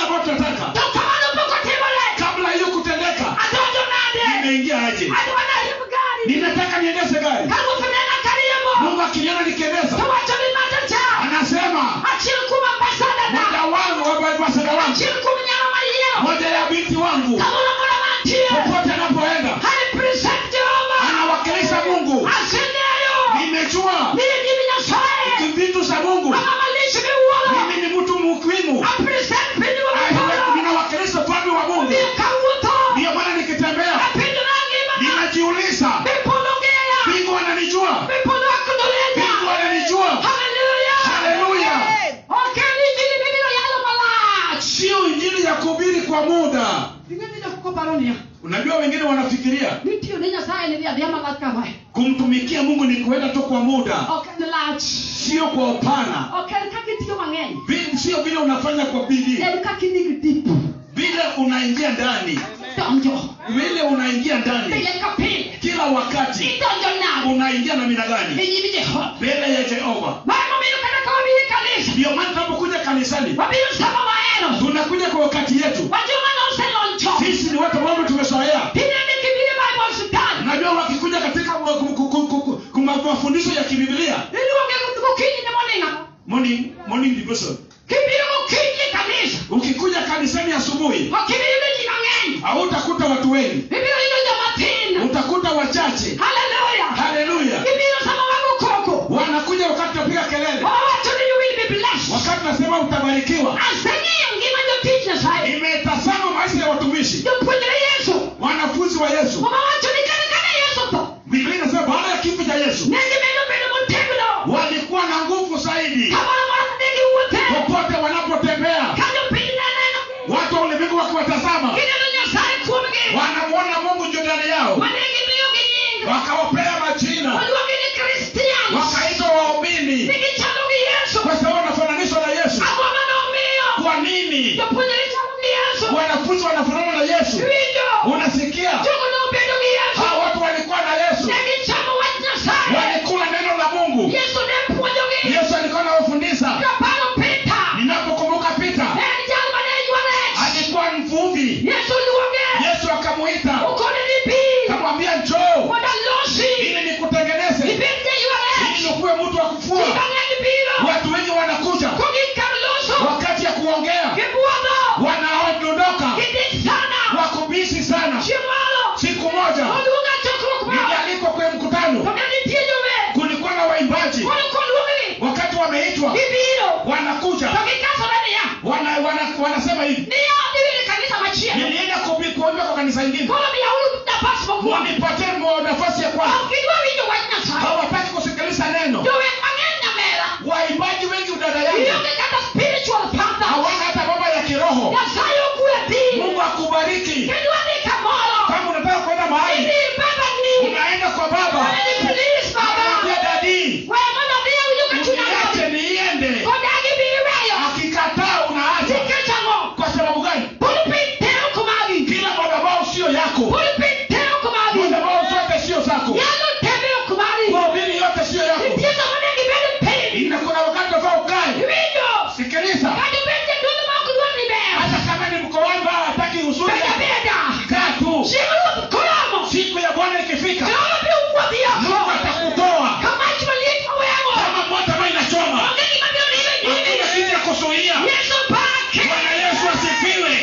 wangu kamoro moro mantie popote anapoenda represent Jehova anawakilisha mungu asengeyo nimejua mimi ndimi Nyasaye vitu za mungu mamalishi miwuoro mimi ni mtu muhimu apresent piny wa Ah, Mapolo ninawakilisha ufalme wa mungu omiyo kawuotho ndiyo maana nikitembea apinjo nangimana ninajiuliza mipolo ng'eya mbingu ananijua mipolo akodolenya mbingu ananijua haleluya haleluya ok ni injili mibiro yalo malach sio injili ya kuhubiri kwa muda ing'eni jokoko paro niya unajua wengine wanafikiria ni tiyo ne nyasaye ni dhi adhiya malach kamae kumtumikia mungu ni kuenda tu kwa muda ok en lach sio kwa upana ok en kaka itiyo mang'eny Vi- sio vile unafanya kwa bidii en kaka inig dip vile unaingia ndani donjo vile unaingia ndani pile ka pile kila wakati idonjo nade unaingia na mina gani e nyim jehova mbele ya jehova mae momiyo kata ka wabiro e kanisa ndio maana tunapokuja kanisani wabiro sama wahero tunakuja kwa wakati yetu wajoma noselon chon sisi ni watu ambao tumezoea tinende kibiro e bible sultan unajua wakikuja katika ma- ku- ku- ku- ku- ku- ma- mafundisho ya kibiblia iluonge gokinyi ne moning'a morning morning devotion kibiro gokinyi e kanisa ukikuja kanisani asubuhi ok ibiro yudo ji mang'eny hautakuta watu wengi ibiro yudo jomatin utakuta wachache haleluya haleluya ibiro sama wago koko wanakuja wakati tunapiga kelele wawacho ni you will be blessed wakati nasema utabarikiwa aseng'iyo ngima jotich nyasaye imetazama maisha ya watumishi jopuonjre yesu wanafunzi wa yesu omawacho ni kane kane yesu tho biblia inasema baada ya kifo cha yesu ne gimedo bedo motegno walikuwa na nguvu zaidi kamoro moro ne giwuothe popote wanapotembea ka jopiny ne neno watu wa ulimwengu wakiwatazama gineno nyasaye kuomgi wanamwona mungu juu ndani yao mane gimiyogi nying wakawapea majina oluongi ni kristians wakaitwa waumini nigichalo gi yesu kwa sababu wanafananishwa na yesu agoma nomiyo kwa nini jopuonjre chalo gi yesu wanafunzi wanafanana na yesu winjo unasikia jogo nobedo gi yesu hao watu walikuwa na yesu ne gichamo wach nyasaye walikula neno la mungu yesu ne puonjogi yesu alikuwa anawafundisha joparo pita ninapokumbuka pita en jal mane ywa rech alikuwa mvuvi yesu luonge yesu akamuita okone ni pi akamwambia njoo mondo alosi ili nikutengeneze ibed jaywa rech ili ukuwe mtu wa ji kufua mang'eny biro watu wengi wanakuja kogik kar loso wakati ya kuongea gibuodho wanaondoka gidich sana wakubisi sana chieng' moro siku moja oluonga chokruok moro nilialikwa kwenye to mkutano ne nitie jower kulikuwa na waimbaji koro koluonggi wakati wameitwa gibiro wanakuja to gikasore niya wana, wana, wanasema hivi niya dhiwire kanisa machielo nilienda kubi- kuomba kwa kanisa ingine koro miyauru nafas mokwongo wanipatie mo- nafasi ya ok kwanza gidwa winjo wach nyasaye hawataki kusikiliza neno jower mang'eny nyamera waimbaji wengi udada yangu ionge kata spiritual father hawana hata baba ya kiroho nyasaye ogwedhi mungu akubariki kendo adhi kamoro kama unataka kwenda mahali idhi baba ni unaenda kwa baba Wewe ni please baba Anamwambia dadii wewe mondo adhi awinjo ka chunya niache rach niende kodagi bi iweyo akikataa unaacha nikech ang'o kwa sababu gani pulpit tero kumagi kila madhabahu sio yako pulpit tero kumagi madhabahu zote sio zako nyalo tembeo kumagi mahubiri yote sio yako nitie sama ne gibedo piny ina kuna wakati unafaa ukae iwinjo sikiliza kata bed jadolo ma ok dwar ni ber hata kama ni mko wangu hataki uzuri beda beda kaa tu chieng' ruoth koromo siku ya bwana ikifika jehova biro wuodhi mungu oko atakutoa ka mach maliet maweng'o kama moto ambayo inachoma onge gima biro lime hakuna kitu nyime ya kuzuia yesu pake bwana yesu asifiwe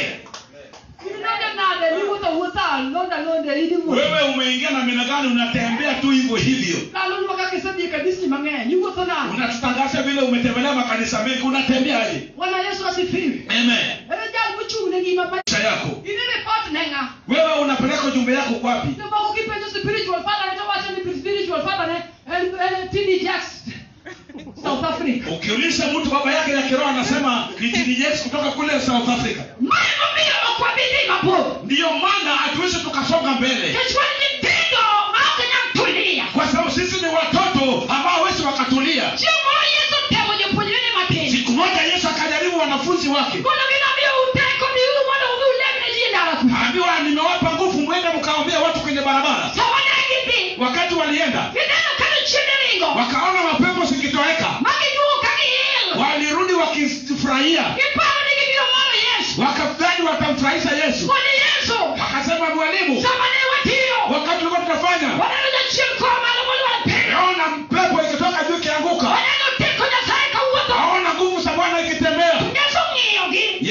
Inonde nade niwuotho wuotha alonde alonde idi wuoth wewe umeingia na mina gani unatembea tu hivyo hivyo ndalo nwa kaka isedhi e kanisni mang'eny iwuotho nade unatutangaza vile umetembelea makanisa mengi unatembeaje bwana yesu asifiwe amen ere jal mochung' ne ngima ma maisha yako ini report ne ng'a wewe unapeleka ujumbe yako kwapi jomoko kipenjo spiritual father ne to wacho ni spiritual father ne en en tini jacks south africa ukiuliza mtu baba yake ya kiroho anasema ni TDJs kutoka kule south africa mae momiyo ok wabidhi mabor ndiyo maana hatuwezi tukasonga mbele nikech wan nyithindo ma ok nyal tulia kwa sababu sisi ni watoto ambao hawezi wakatulia chieng' moro yesu temo jopuonjrene matin siku moja yesu akajaribu wanafunzi wake kono ginamiyo uteko dhiuru mondo udhi ulemne ji e ndara ku ambiwa nimewapa nguvu mwende mkaombea watu kwenye barabara sama ne gidhi wakati walienda gineno kano chiende ringo wakaona mapepo zikitoweka ma giduogo ka giil walirudi wakifurahia giparo ni gibiro moro yesu wakafurahi watamfurahisha yesu koni yesu wakasema mwalimu sama ne watiyo wakati ulikuwa tunafanya waneno jachien koa malo molwar piny naona mpepo ikitoka juu ikianguka waneno teko nyasaye kawuotho naona nguvu za bwana ikitembea yesu ng'iyogi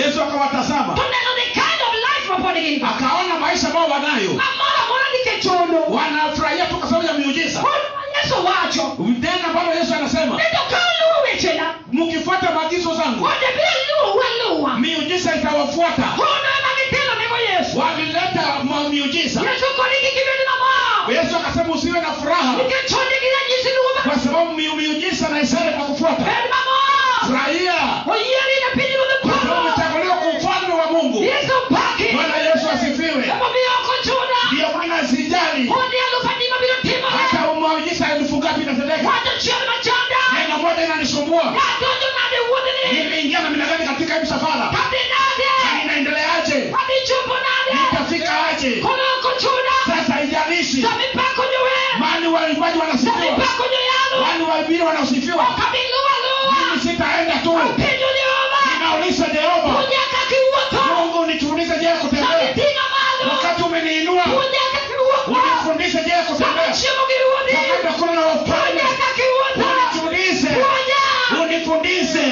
ambao wanayo mamoro amora nikech hono wanafurahia tu kwa sababu ya miujiza hono ma yesu wacho tena ambalo yesu anasema ni to ka uluwo wechena mkifuata maagizo zangu onde biro luwo waluwa miujiza itawafuata hono ema gitelo nego yesu walileta ma- miujiza yesu koni kikibedi mamor yesu akasema usiwe na furaha nikech honde gi ranyisi luwo kwa sababu miu- miujiza na ishara itakufuata bed mamor furahia oyieri ne piny ruodh kwa sababu polo umechaguliwa kwa ufalme wa mungu yesu paki bwana yesu asifiwe emomiyo ok ochuda ndiyo maana sijali honde alufu adi mabiro timore hata miujiza elfu ngapi inatendeka wach achiel machanda neno moja inanisumbua nadonjo nade wuodhni nimeingia na minagani katika hii msafara kadhi nade na ninaendeleaje adhi chopo nade nitafika aje kono ok ochuda sasa haijalishi samipako jower mani waimbaji wanasifiwa samipako joyalo wani waibiri wanasifiwa okabiluwa luwa mimi sitaenda tu penjo jehova ninauliza jehova punyaka kiwuotho mungu nifundishe je kutembea samiting'a malo wakati umeniinua punyaka kiwuotho unifundishe je kutembea samichiemo gi ruodhi wakati hakuna na wafalme punyaka kiwuotho unifundishe punya unifundishe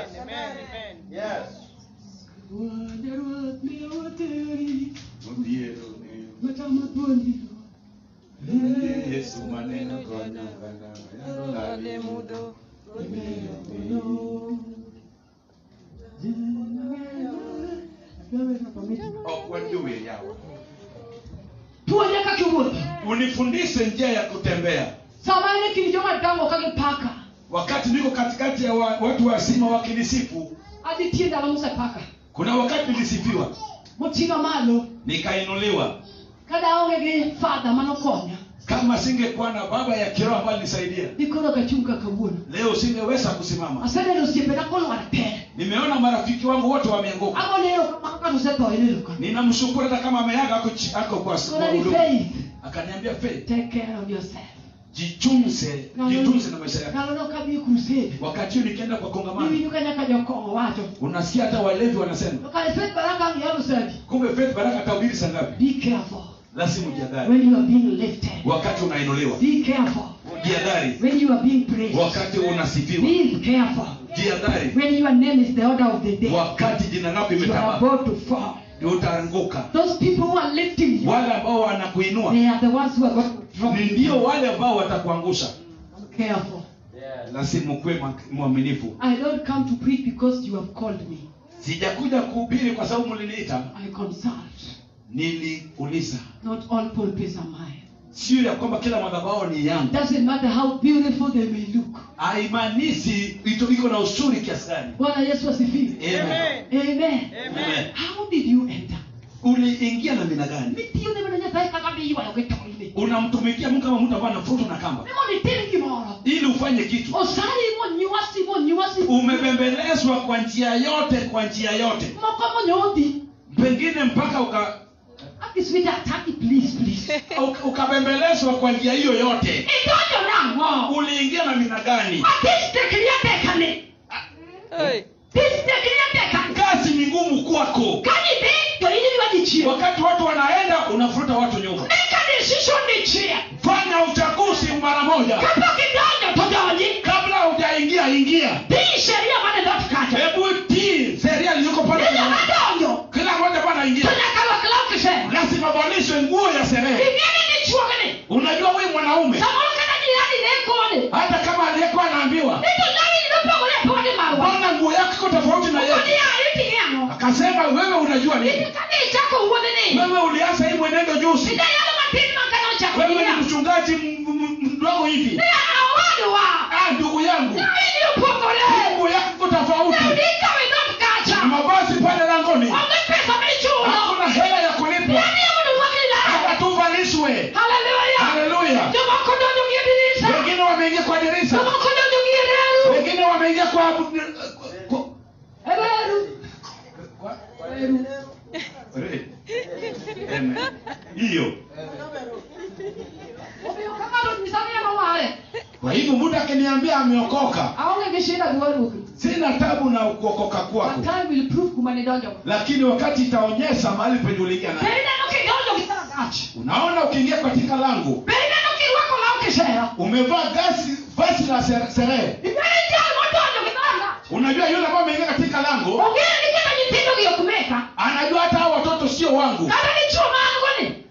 Wande ruoth miyo wateri matama thuondi Yesu maneno puonja kaka iwuotho unifundishe njia ya kutembea sama in e kind joma dongo ka gipaka wakati niko katikati ya wa, watu wazima wakinisifu adhi tie ndalo mosepaka kuna wakati nilisifiwa moting'a malo nikainuliwa kada aonge gi fadha manokonya kama singekuwa na baba ya kiroho ambayo nilisaidia dikoro kachung' kaka wuono leo singeweza kusimama aseneno osiepena kolwar tere nimeona marafiki wangu wote wameanguka agone erokamano kata osetho eneno ka ninamshukuru hata kama ameaga ako, chi- ako kwa kwa kona ni huduma. faith akaniambia faith take care of yourself jichunze jitunze na maisha yako ndalono kadhi e crusade wakati huu nikienda kwa kongamano iwinjo ka nyaka jokong'o wacho unasikia hata walevi wanasema to kare faith baraka ang' yalo sadi kumbe faith baraka atahubiri saa ngapi be careful lazima ujiadhari when you are being lifted wakati unainuliwa be careful jiadhari when you are being praised wakati unasifiwa be careful jiadhari when your name is the order of the day wakati jina lako you are imetawala about to fall utaanguka those people who are lifting you wale ambao wanakuinua they are the ones who are going to drop ni you ndio wale ambao watakuangusha careful lazima ukuwe ma- mwaminifu I don't come to preach because you have called me sijakuja kuhubiri kwa sababu mliniita I consult niliuliza not all pulpits are mine sio ya kwamba kila madhabahu ni yangu doesn't matter how beautiful they may look haimaanishi ito iko na usuri kiasi gani bwana yesu asifiwe Amen. amen Amen. how did you enter uliingia na mina gani mitiyo ne mana nyasaye kaka miywayo gitoine unamtumikia mungu kama mtu ambaye anafutwa na kamba mimondo itim gimoro ili ufanye kitu osari monywasi monywasi umebembelezwa kwa njia yote kwa njia yote moko monyodhi pengine mpaka uka aki sweetheart taki please please uka- ukabembelezwa kwa njia hiyo yote idonjo nang'o uliingia na mina gani atistekria tekane tistekria tekane kazi ni ngumu kwako kanidhi to inyiliwa dichie wakati watu wanaenda unafuruta watu nyuma make a decision dichie fanya uchaguzi mara moja kapok idonjo to donji kabla hujaingia ingia tii sheria mane dhot kacha hebu tii sheria iliyoko pale ninya kwenye- madonjo kila mmoja bwana to ingia nyaka rwak law kisema lazima valishwe nguo ya sherehe ing'eni ni chuogni unajua huyu mwanaume samoro kata jirani ne kone hata kama aliyekuwa anaambiwa nito lawini nopogore pode marwa mbona nguo yako iko tofauti na kodi yetu yayo iting'e ang'o akasema wewe unajua iti nini kane ichako wuodhni wewe ulianza hii mwenendo juzi ida yalo matin makane ochako wewe ni jiria mchungaji m- m- mdogo hivi ne awadwa ah ndugu yangu lawini opogore nguo yako iko tofauti neudika widhot kacha na mavazi pale langoni onge pesa michulo hakuna hela ya kulipwa yani yamondo rwaki law hata tu valishwe haleluya haleluya jomoko donjo gi e dirisa wengine wameingia kwa dirisa jomoko donjo gi e reru wengine wameingia kwa, kwa e reru reru Amen. hiyo omiyo ka ng'ato nyisa mieno ware kwa hivyo mtu akiniambia ameokoka aonge gi shida gi waruokni sina tabu na kuokoka But kwako time will prove kuma nidonjogo lakini wakati itaonyesha mahali penye uliingia be naye ineno kidonjo gi saragach unaona ukiingia katika lango be ineno kirwako law kisera umevaa gasi vazi la sere- sherehe ibeni jal modonjo gi saragach unajua yule ambaye ameingia katika lango ong'eyo ni kendo nyithindo gi ok meka anajua hata hao watoto sio wangu kata ni chuo maango ni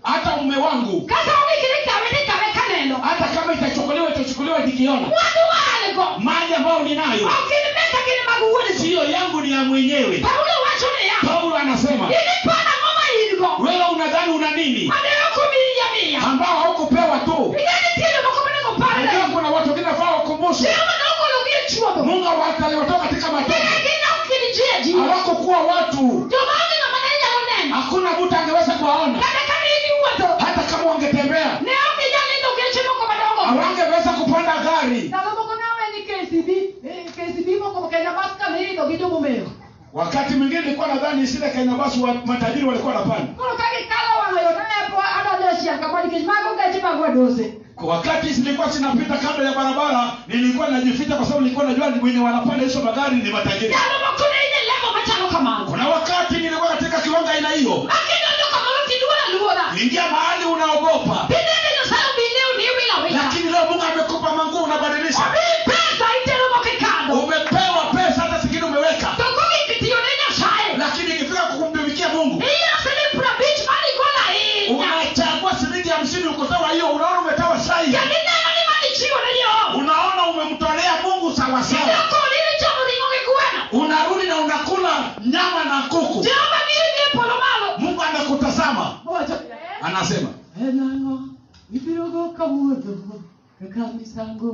mume wangu kata ugikire kawe ni kawe kaneno hata kama itachukuliwa itachukuliwa nikiona mwandu waligo mali ambayo ninayo okilimeka kini maguwuli siyo yangu ni ya mwenyewe paulo wacho ni ya paulo anasema ili pana ngoma iligo wewe unadhani una nini maneno kumilia mia ambao haukupewa tu igani tilo makomene najua kopale kuna watu wengine faa wakumbushwe sio manoko lugie chuodo mungu aliwatoa katika matope Kina ukilijia jiwa hawakukuwa watu ndio maana na maneno ya neno hakuna mtu angeweza kuwaona kata kama hivi uwato hata kama wangetembea leo kijana ndio kichimo kwa madogo hawangeweza kupanda gari Nalomoko nawe ni KCB, eh, KCB moko Kenya Baska ni ndo kijo mumeo. wakati mwingine nilikuwa nadhani sile kenya basi wa, matajiri walikuwa wanapanda Kono kage kala wana yo na po ada da shia kama ni kimago gaji magwa dose. Kwa wakati zilikuwa zinapita kando ya barabara nilikuwa najificha kwa sababu nilikuwa najua ni wenye wanapanda hizo magari ni matajiri Nalomoko na ile lego machano kama. kuna wakati nilikuwa katika kiwanga aina hiyo Lakini ndo kama ruti duara luora. ingia mahali unaogopa Bidende yo sayo bileo ni wila wila. lakini leo mungu amekupa manguo unabadilisha Obi pesa itero mo kikado. umepewa pesa hata zingine umeweka Toko kitiyo nenya shae. lakini ikifika kukumtumikia mungu Iya sele pura beach mali gola hii. unachagua shilingi hamsini ukotoa hiyo unaona umetoa sai Yani neno ni mali chiwa na yo. unaona umemtolea mungu sawasawa Ndio lile chamo lingo kikuena. unarudi na unakula nyama na kuku Jehova mili ni polo malo. mungu anakutazama Wacha. anasema Enango, ibirogo kawuono kaka misango.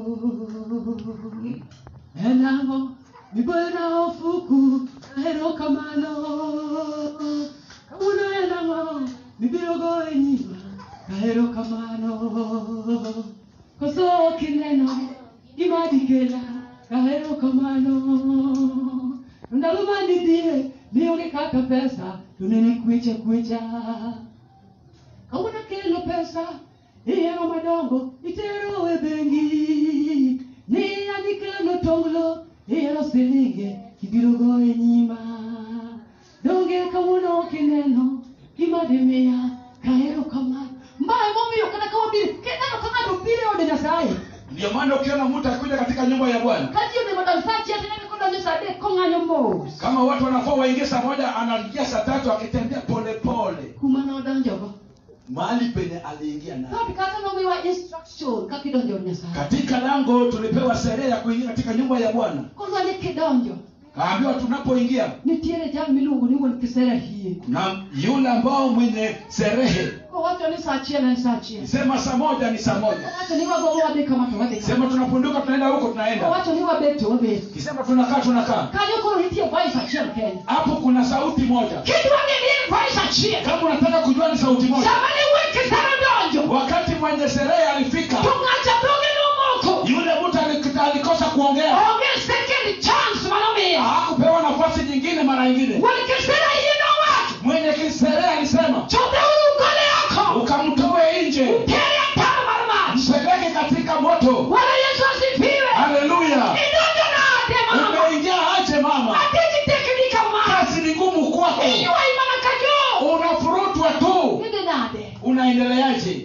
Enango, mibona ofuku kahero kamano. Kawuono enango, mibirogo enyima kahero kamano. Koso kineno, gima dikela kahero kamano. Ndalo manidhie, nionge kaka pesa, tuneni kwecha kwecha kawuono kelo pesa iyero madongo itero e bengi niya nikelo tonglo iyero silinge kibiro go e nyima donge kawuono kineno gima dimiya kahero kamano mbaye momiyo kata kawabire kineno ka ng'ato biro e ode nyasaye ndio maana ukiona mtu akikuja katika nyumba ya bwana katiyo ne madal sa achiel tinene kodonjo sa adek kong'anyo mos kama watu wanafaa waingie saa moja anaingia saa tatu akitembea polepole kuma nodonjogo mahali penye aliingia naye Sabi kata nomiwa instruction kaka idonjo od nyasaye katika lango tulipewa sherehe ya kuingia katika nyumba ya bwana kodwa ni kidonjo kaambiwa tunapoingia nitiere jal miluongo ni wuon kisera hie na yule ambao mwenye sherehe kowacho ni sa achiel en sa achiel sema saa moja ni saa moja owacho ni wagogo wadhi kama to wadhi kama. sema tunapunduka tunaenda huko tunaenda owacho ni wabet to wabet kisema tunakaa tunakaa kanyo koro nitie voice achiel kende hapo kuna sauti moja kidwange ni en voice achiel kama unataka kujua ni sauti moja sama ni wuon kisera donjo wakati mwenye sherehe alifika to ng'acha dhoge nomoko yule mtu ali- alikosa kuongea onge second chance manomiyo hakupewa nafasi nyingine mara nyingine wuon kisera hie nowacho mwenye kisherehe alisema chodheuru gole oko ukamtoe nje tere aparo mar mach mpeleke katika moto bwana yesu asifiwe haleluya idonjo nade mama umeingia aje mama atiji teknika ma kazi ni ngumu kwako iywai mana ka jo unafurutwa tu idhi nade unaendeleaje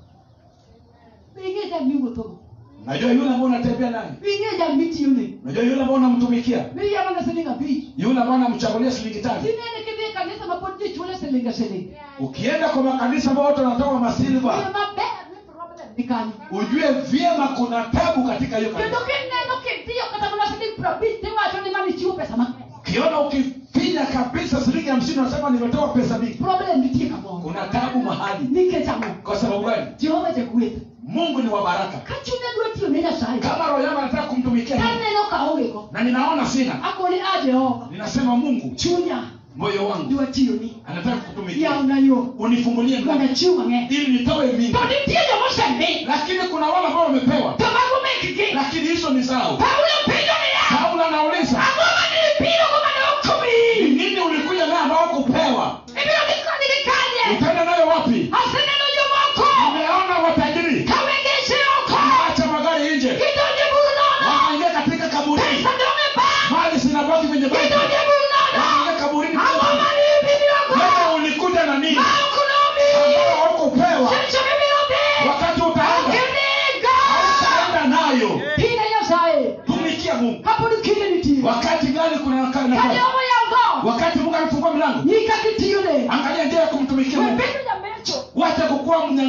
ing'e jal miwuothogo najua yule ambao unatembea naye ing'e jal mitiyone najua yule ambao unamtumikia miyamana siling abich yule ambao unamchagulia shilingi tatu tinene kidhi e kanisa ma pod ji chule siling asiling ukienda kwa makanisa ambao watu wanatoa masilva Oyo maber ni problem ni kanyo ujue vyema kuna tabu katika hiyo kendo kanisa kineno kitiyo kata mana siling prabich tiwacho ni mani chiwo pesa mang'eny ukiona ukifinya kabisa shilingi hamsini unasema nimetoa pesa mingi problem nitie kamoro kuna tabu mahali nikech ang'o kwa sababu gani jehova jagweth mungu ni wa baraka ka chunye dwa tiyo ne nyasaye kama roho yangu anataka kumtumikia Mungu, kaneno ka ongego na ninaona sina akoni a jehova ninasema mungu chunya moyo wangu dwa tiyoni anataka kutumikia yawna yo unifungulie mondo mlango achiw mang'eny ili nitoe mingi to nitie jomosemi lakini kuna wale ambao wamepewa to mago mekgi lakini hizo ni zao paulo penjo niya paulo anauliza ang'o mane ibirogo mane ni okomi nini ulikuja naye ambao kupewa ibiro dhi kodgi kanye utaenda nayo wapi aseneno jomoko umeona watajiri kawegese oko acha magari nje gidonje buru nono wanaingia katika kaburini pesa dong e bank mali zinabaki kwenye benki gidonje buru nono wanaingia kaburini ang'o mane ibirogo wewe ulikuja na nini ma ok nomi ambao haukupewa seche mibiro dhi wakati utaenda okinigo hautaenda nayo pine nyasaye tumikia mungu kapod kinde nitie wakati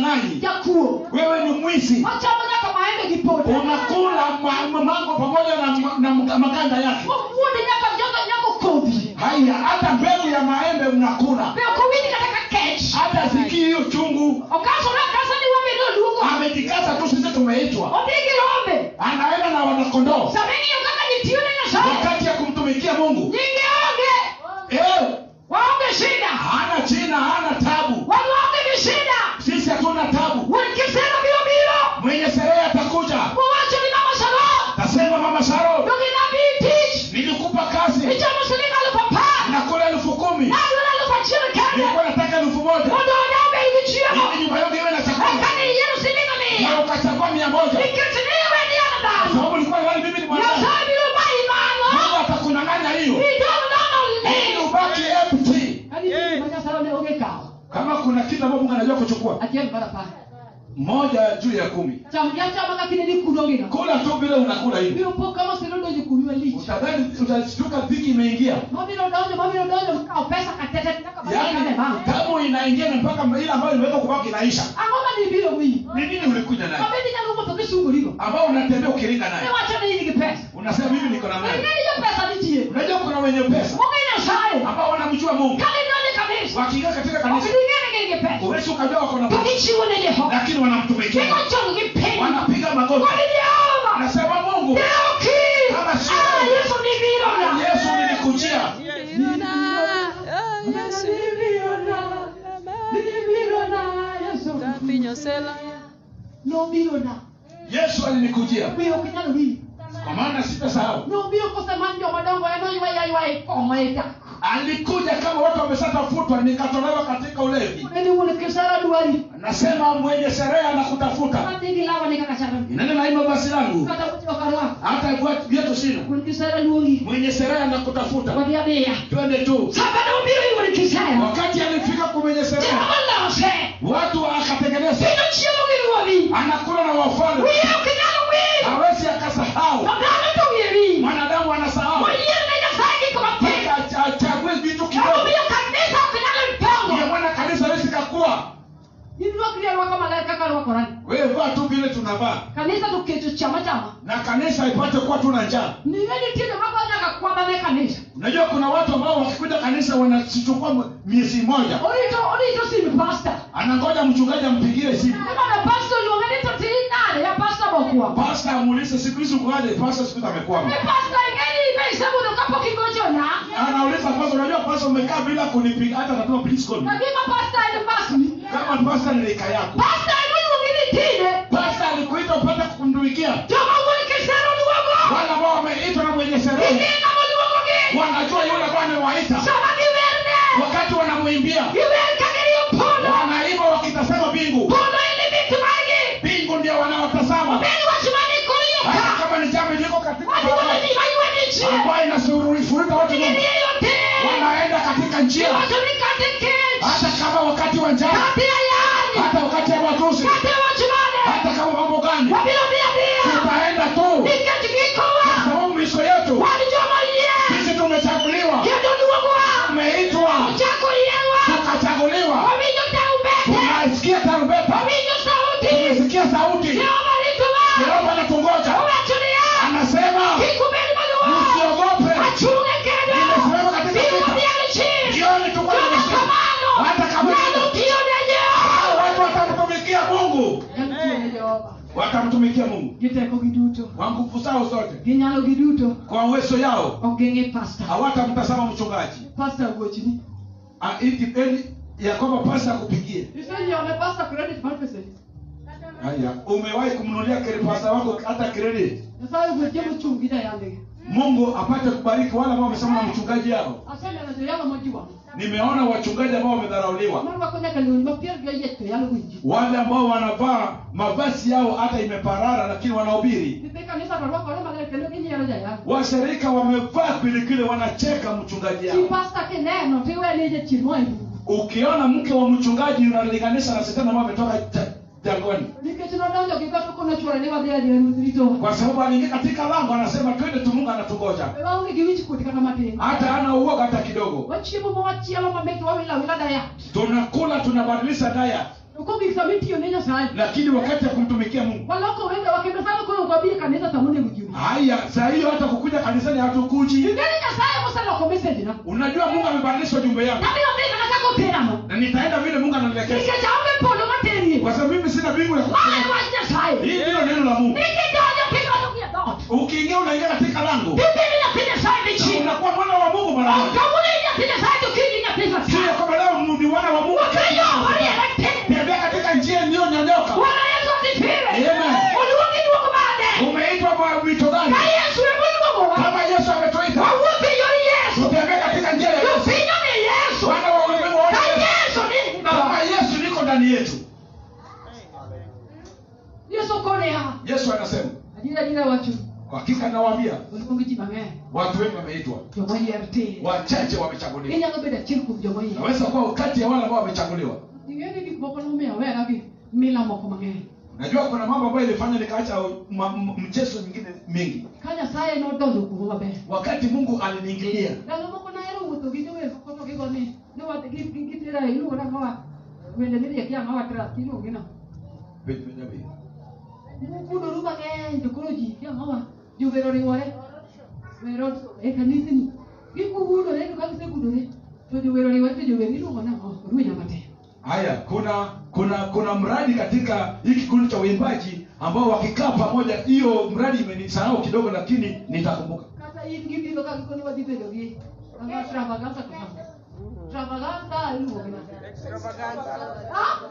mnyang'anyi jakuo wewe ni mwizi ochamo nyaka maembe gi pote unakula ma- ma- mango pamoja na, na, na maganda yake wuode nyaka nyaka nyaka kodhi haya hata mbegu ya maembe mnakula be ok owinji kata ka kech hata sikii hiyo chungu okasore akasa ni wabende oluongo amejikaza tu sisi tumeitwa odhi gi rombe anaenda na wanakondoo sama ing'iyo kaka nitiyo ne nyasaye wakati ya kumtumikia mungu nyinge onge eh, waonge shida hana china hana tabu wan waonge gi shida sisi hatuna tabu wuon kisero biro biro mwenye sherehe atakuja mowacho ni mama saro tasema mama sharo doginabii tich nilikupa kazi ichamo siling alufu apar nakula elfu kumi nadwaro alufu achiel kende nilikuwa nataka elfu moja mondo odambe gi chiemo ili nyumba yangu iwe na chakula eka ni yiero siling na miya ukachagua mia moja nikech ni iwe ni an kwa dhano sababu ulikuwa nadhani mimi ni mwanadamu nyasaye biro bayi mungu mano atakunyang'anya hiyo idong nono ili li ubaki empty kani ma nyasaye ne onge kawo kama kuna kitu ambacho mungu anajua kuchukua achiel mar apar moja juu ya kumi cham jachama ka kine ni kuno gino kula tu vile unakula hivi biro po kama siro donjo kuno malich utadhani utashtuka dhiki imeingia mabiro donjo mabiro donjo makawo pesa katete nyaka yaani maene ma tabu inaingia na mpaka ile ambayo imeweka kubaki inaisha ang'o ma dibiro wiyi ni nini ulikuja nayo mabedi nyalo wuotho kisungorigo ambao unatembea ukiringa naye iwacho ni in gi pesa unasema mimi niko na mali ing'eni jo pesa nitie unajua kuna wenye pesa onge nyasaye ambao wanamjua mungu kane donjo kanisa wakiingia katika ok kanisa ding'eni gin gi pesa uwezi ukajua wako na to pesa gichiwo ne jehova lakini wanamtumikia Mungu. gigochong gi piny wanapiga magoti kod jehova anasema mungu ne oki Kama sio- Ah, yesu ni birona yesu nilikujia nobirona yesu alinikujia wiyo ok inyalo winjo kwa maana sitasahau nobiro kosemany jomadongo enoywayaywai koma e dak alikuja kama watu wameshatafutwa nikatolewa katika ulevi eni wuon kisara dwari nasema mwenye sherehe anakutafuta adhi gi lawane kaka charo inene naima basi langu kata mochokarwako hata vya- vyetu sina wuon kisara luongi mwenye sherehe anakutafuta wadhi adhiya twende tu saka nobiro i wuon kisara wakati alifika kwa mwenye sherehe jehova lose watu akatengeneza kendo chiemo gi ruodhi anakula na wafalme wiye ok inyalo wil hawezi akasahau to dhano to wiye wil mwanadamu anasahau oyier ne nyasaye gik matin Mpaka achague vitu kidogo emomiyo kanisa ok nyalo ndiyo dongo maana kanisa hawezi kakuwa irwakri arwaka maler kaka rwakorani wewe vaa tu vile tunavaa kanisa to keto chama chama na kanisa ipate kuwa tuna njaa niwe nitie jomako nyaka kwabane kanisa unajua kuna watu ambao wakikuja kanisa wanachukua miezi moja orito orito sim pasta anangoja mchungaji ampigie simu imana pasta oluonge ni to tin nade ya pasta mokwongo pasta amuulize siku hizi ukoaje pasta siku hizi e amekwama pasta ingeni ibe isebudho kapok igochona anauliza pasta unajua pasta umekaa bila kunipiga hata natuma please call me kagima pasta en pasni kama pasta ni rika yako pasta emoluongi ni tine pasta alikuita upate kumtumikia joma wuon kisero luongo wale ambao wameitwa na mwenye sherehe ing'e moluongogi wanajua yule ambao amewaita sama giwerne wakati wanamwimbia giwer kagiriyo pondo wanaimba wakitazama mbingu pondo ili vitu magi mbingu ndio wanaotazama obed wach mani koriyo hata ka kama ni jambo liko katika barabara waduoneni mayweni chie ambayo inasurufurika watu wengi ingeniyo te wanaenda katika njia iwacho ni kate kech hata kama wakati wa njaa kate ayany hata wakati wa matusi kate wach mane hata kama mambo gani wabiro dhi adhiya tutaenda tu nikech gikowa kwa sababu miso yetu wan joma yie sisi tumechaguliwa kendo luongowa tumeitwa ochako yiewa tukachaguliwa wawinjo taubete tunasikia tarumbeta wawinjo sauti tumesikia sauti jehova ritowa yehova anatungoja owacho niya anasema kik ubed maluor msiogope achunge kendo nimesimama katika biro vita dhiang' chien jioni tuko kata tunasema kamano hata kama nyalo tiyo ne jehova hao watu watamtumikia mungu nyalo tiyo ne jehova watamtumikia mungu gi tekogi duto kwa nguvu zao zote gi nyalogi duto kwa uwezo yao ok ging'i pasta hawatamtazama mchungaji pasta wuochni Ah, ikipendi ya kwamba pasa akupigie isenyione pasta credit mar peseni haya umewahi kumnunulia kile pasa wako hata credit nyasaye ogwel joma ochung' gi jayandgi mungu apate kubariki wale ambao wamesema na mchungaji yao aseneno joyalo mojiwang' nimeona wachungaji ambao wamedharauliwa marwako nyaka lewni ma pier gi oyiech to yalo winji wale ambao wanavaa mavazi yao hata imeparara lakini wanahubiri nyithi kanisa to rwakore maler kendo ginyiero jayango washirika wamevaa kwilikili wanacheka mchungaji chi yao pasta kineno tiwene jachien moa e bungu ukiona mke wa mchungaji unalinganisha na shetani ambao ametoka ja- jangwani nikech nodonjo gi goto konochwore ni wadhi adhiya ruoth ritowa kwa sababu aliingia katika lango anasema twende tu mungu anatugoja e waonge gi wich kuot kata matin hata ana uoga hata kidogo wachiemo mowachielo mamit wawilo awila daya tunakula tunabadilisha daya okogisa mitiyo ne nyasaye lakini wakati ya kumtumikia mungu waloko wende wakendo sana koro ukabie kanisa samone mjuni haya saa hiyo hata kukuja kanisani hatukuji ingeni nyasaye moseloko meseji na unajua mungu amebadilisha ujumbe yangu nabiro mbika nataka uteramo na nitaenda vile mungu ananielekeza nikech aonge polo materie kwa sababu mimi sina mbingu ya mae kupeleka. wach nyasaye hii ndilo neno la mungu nikidonjo kidonjo gi dhot ukiingia unaingia katika lango tibili nyathi nyasaye na dichiel unakuwa mwana wa mungu mara moja kawune nyathi nyasaye to kiny nyathi sio nyasaye kwamba leo ni wana wa mungu wakeyo oriere tene tembea katika njia iliyonyonyoka wana yesu asifiwe Amen. oluongi duok bade umeitwa kwa wito gani ka yesu emoluongowa kama yesu ametuita wawuotho e yor yesu tutembee katika njia ya yesu jopinyo ni yesu wana wa ulimwengu waone ka yesu yesu ni kama yesu niko ndani yetu yesu koneha yesu anasema adira adira wacho kwa hakika nawaambia oluongi ji mang'eny watu wengi wameitwa jomoyier tin wachache wamechaguliwa inyalo bedo achiel kuom jomoyier naweza kuwa kati ya wale ambao wamechaguliwa ing'eni gik moko nomiyo awera gi mila moko mang'eny najua kuna mambo ambayo ilifanya nikaacha ma- m- mchezo mingine mingi ka nyasaye nodonjo kuoma maber wakati mungu aliniingilia ndalo moko nahero wuotho gi jower moko to gigoni gitera iluongo nang'owa wende miriek yang'owa trak iluongi no kudoru mang'eny to koro ji yang'owa jower oriwore wero e kanisni gikugudore to ka gisegudore to jower oriwore to jower iluongo nang'o ruenya matek haya kuna kuna kuna mradi katika hii kikundi cha uimbaji ambao wakikaa pamoja hiyo mradi imenisahau kidogo lakini nitakumbuka kata in gibiro ka gikoni wadhi bedo gi ang'a travaganza to kama travaganza iluongo nang'o Ah?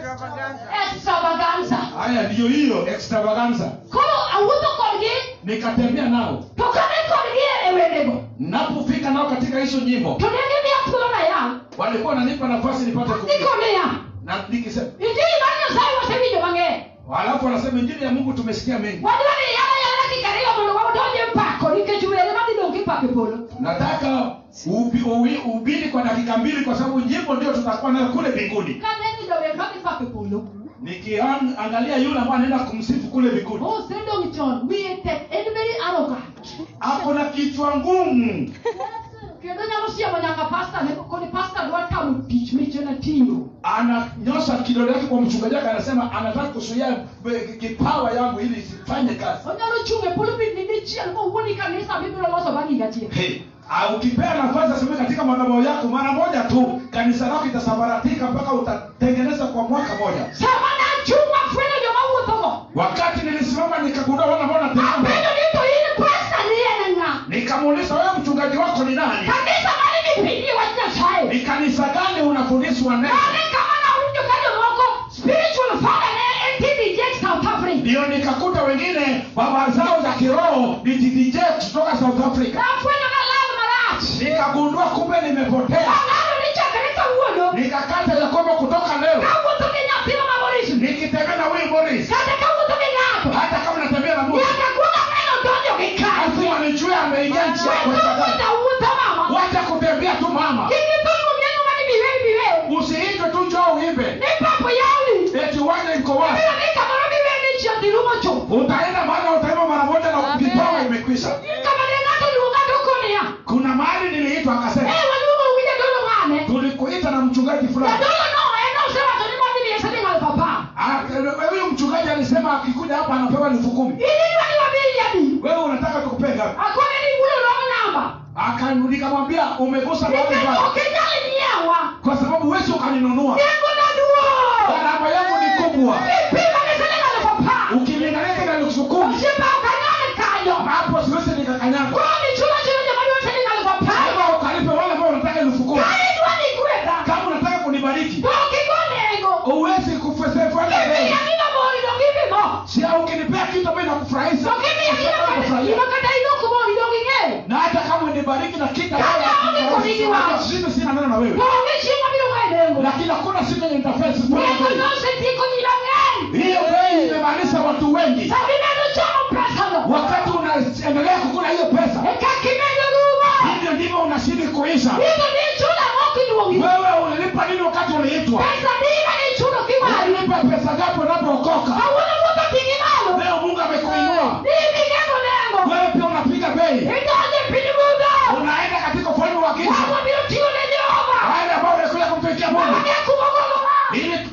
extravaganza haya ndiyo hiyo extravaganza koro awuotho kodgi nikatembea nao to kane kodgi e wendego napofika nao katika hizo nyimbo to ne gimiya thuolo na yang walikuwa wananipa nafasi nipate kuimba. ndiko niya na nikisema injili mar nyasaye wasewinjo mang'eny halafu wanasema injili ya mungu tumesikia mengi wadwa ni yala yala dakika ariyo mondo wadonje mpako nikech were madhi dong' kipako e polo nataka ubi- uwi- ubiri kwa dakika mbili kwa sababu nyimbo ndio tutakuwa nayo kule mbinguni kaneno jower madhi pako e polo nikiangalia yule ambaye anaenda kumsifu kule mbinguni osedong' chon wiye tek en very arrogant ako na kichwa ngumu kendo nyalo siemo nyaka pasta ne koni pasta dwa tamo tich michona ting'o ananyosha kidole yake kwa mchungaji wake anasema anataka kuzuia be- kipawa yangu ili isifanye kazi onyalo chung' e pulpit ni dichiel kowuoni kanisa mibiro loso bang' higa achiel hey. ah, ukipea nafasi aseme katika madhabahu yako mara moja tu kanisa lako itasambaratika mpaka utatengeneza kwa mwaka moja sama nachung' afwenyo joma wuothogo wakati nilisimama nikagundua wana ambao apenjo natembea ni to in pasta ni en ng'a nikamuuliza wewe mchungaji wako ni nani kanisa mane mipingi wach nyasaye ni kanisa gani unafundishwa neno ane kama nawinjo ka jomoko spiritual father ne en TDJ South Africa ndio nikakuta wengine baba zao za kiroho ni TDJ kutoka south africa nafwenyo nalal marach nikagundua kumbe nimepotea ang'ano ni chakre kawuono nikakata ya kwamba kutoka leo kawuotho gi nyathino ma Boris nikitembea na huyu boris kata kawuotho gi ng'ato hata kama natembea na mungu nyaka kuonga neno donjo gi kar lazima nijue ameingia nchi yako Wewe wuotho mama wacha kutembea tu mama kiki thungu miengo mani biweri biweri usiitwe tu njoo uimbe ni papo yawi eti uwanja iko wapi Biro ni kamoro biweri ni chiyo dhi rumo chuth utaenda maana utaimba mara moja na kipawa imekwisha kama ne ng'ato luonga doko niya kuna mahali niliitwa akasema eh waluongo winja dolo ng'ane tulikuita na mchungaji fulani jadolo no en osewacho ni modhi miye siling aluf apar Ah, huyu mchungaji alisema akikuja hapa anapewa elfu kumi inidwa ni wabili adi wewe unataka tukupega akone ni wulo wrong namba Aka- nikamwambia umegusa mahali nikech pale ok inyal nyiewa kwa sababu wezi ukaninunua nengo na duong' gharama yangu ni kubwa ipimo ni siling aluf apar ukilinganisha na elfu kumi osiepa ok anyal kanyo hapo siwezi nikakanyaga koro nichulo chulo joma dwaro siling aluf apar Kama ukalipe wale ambao unataka elfu kumi ka idwa ni gwedha kama unataka kunibariki to ok igo nengo uwezi kufesefanya bei imiya gino moro idong' ipimo si ukinipea kitu ambayo inakufurahisha ok imiya gino kata ino kata idok moro idong' ing'eyo na hata kama unibariki na kitu Kama hauniko wako. mimi sina neno na wewe to onge chieng' mabiro ng'ayo nengo lakini hakuna siku yenye nitafesi nengo nosetieko ji mang'eny hiyo bei imemaanisha watu wengi sabimedo chamo pesano wakati unaendelea kukula hiyo pesa e kaka imedo rumo hivyo ndivyo unazidi kuisha ino ni chulo moko iluongi wewe ulilipa nini wakati uliitwa pesa diga ni chulo kiwari ulilipa pesa gapi unapookoka kawuono wuotho ting'i malo leo mungu amekuinua Hivi nengo nengo wewe pia unapiga bei idonje piny mudho unaenda katika ufalme wa giza wabiro tiyo ne Jehova wale ambao wamekuja kumtumikia mungu wang'e kumogolowa ili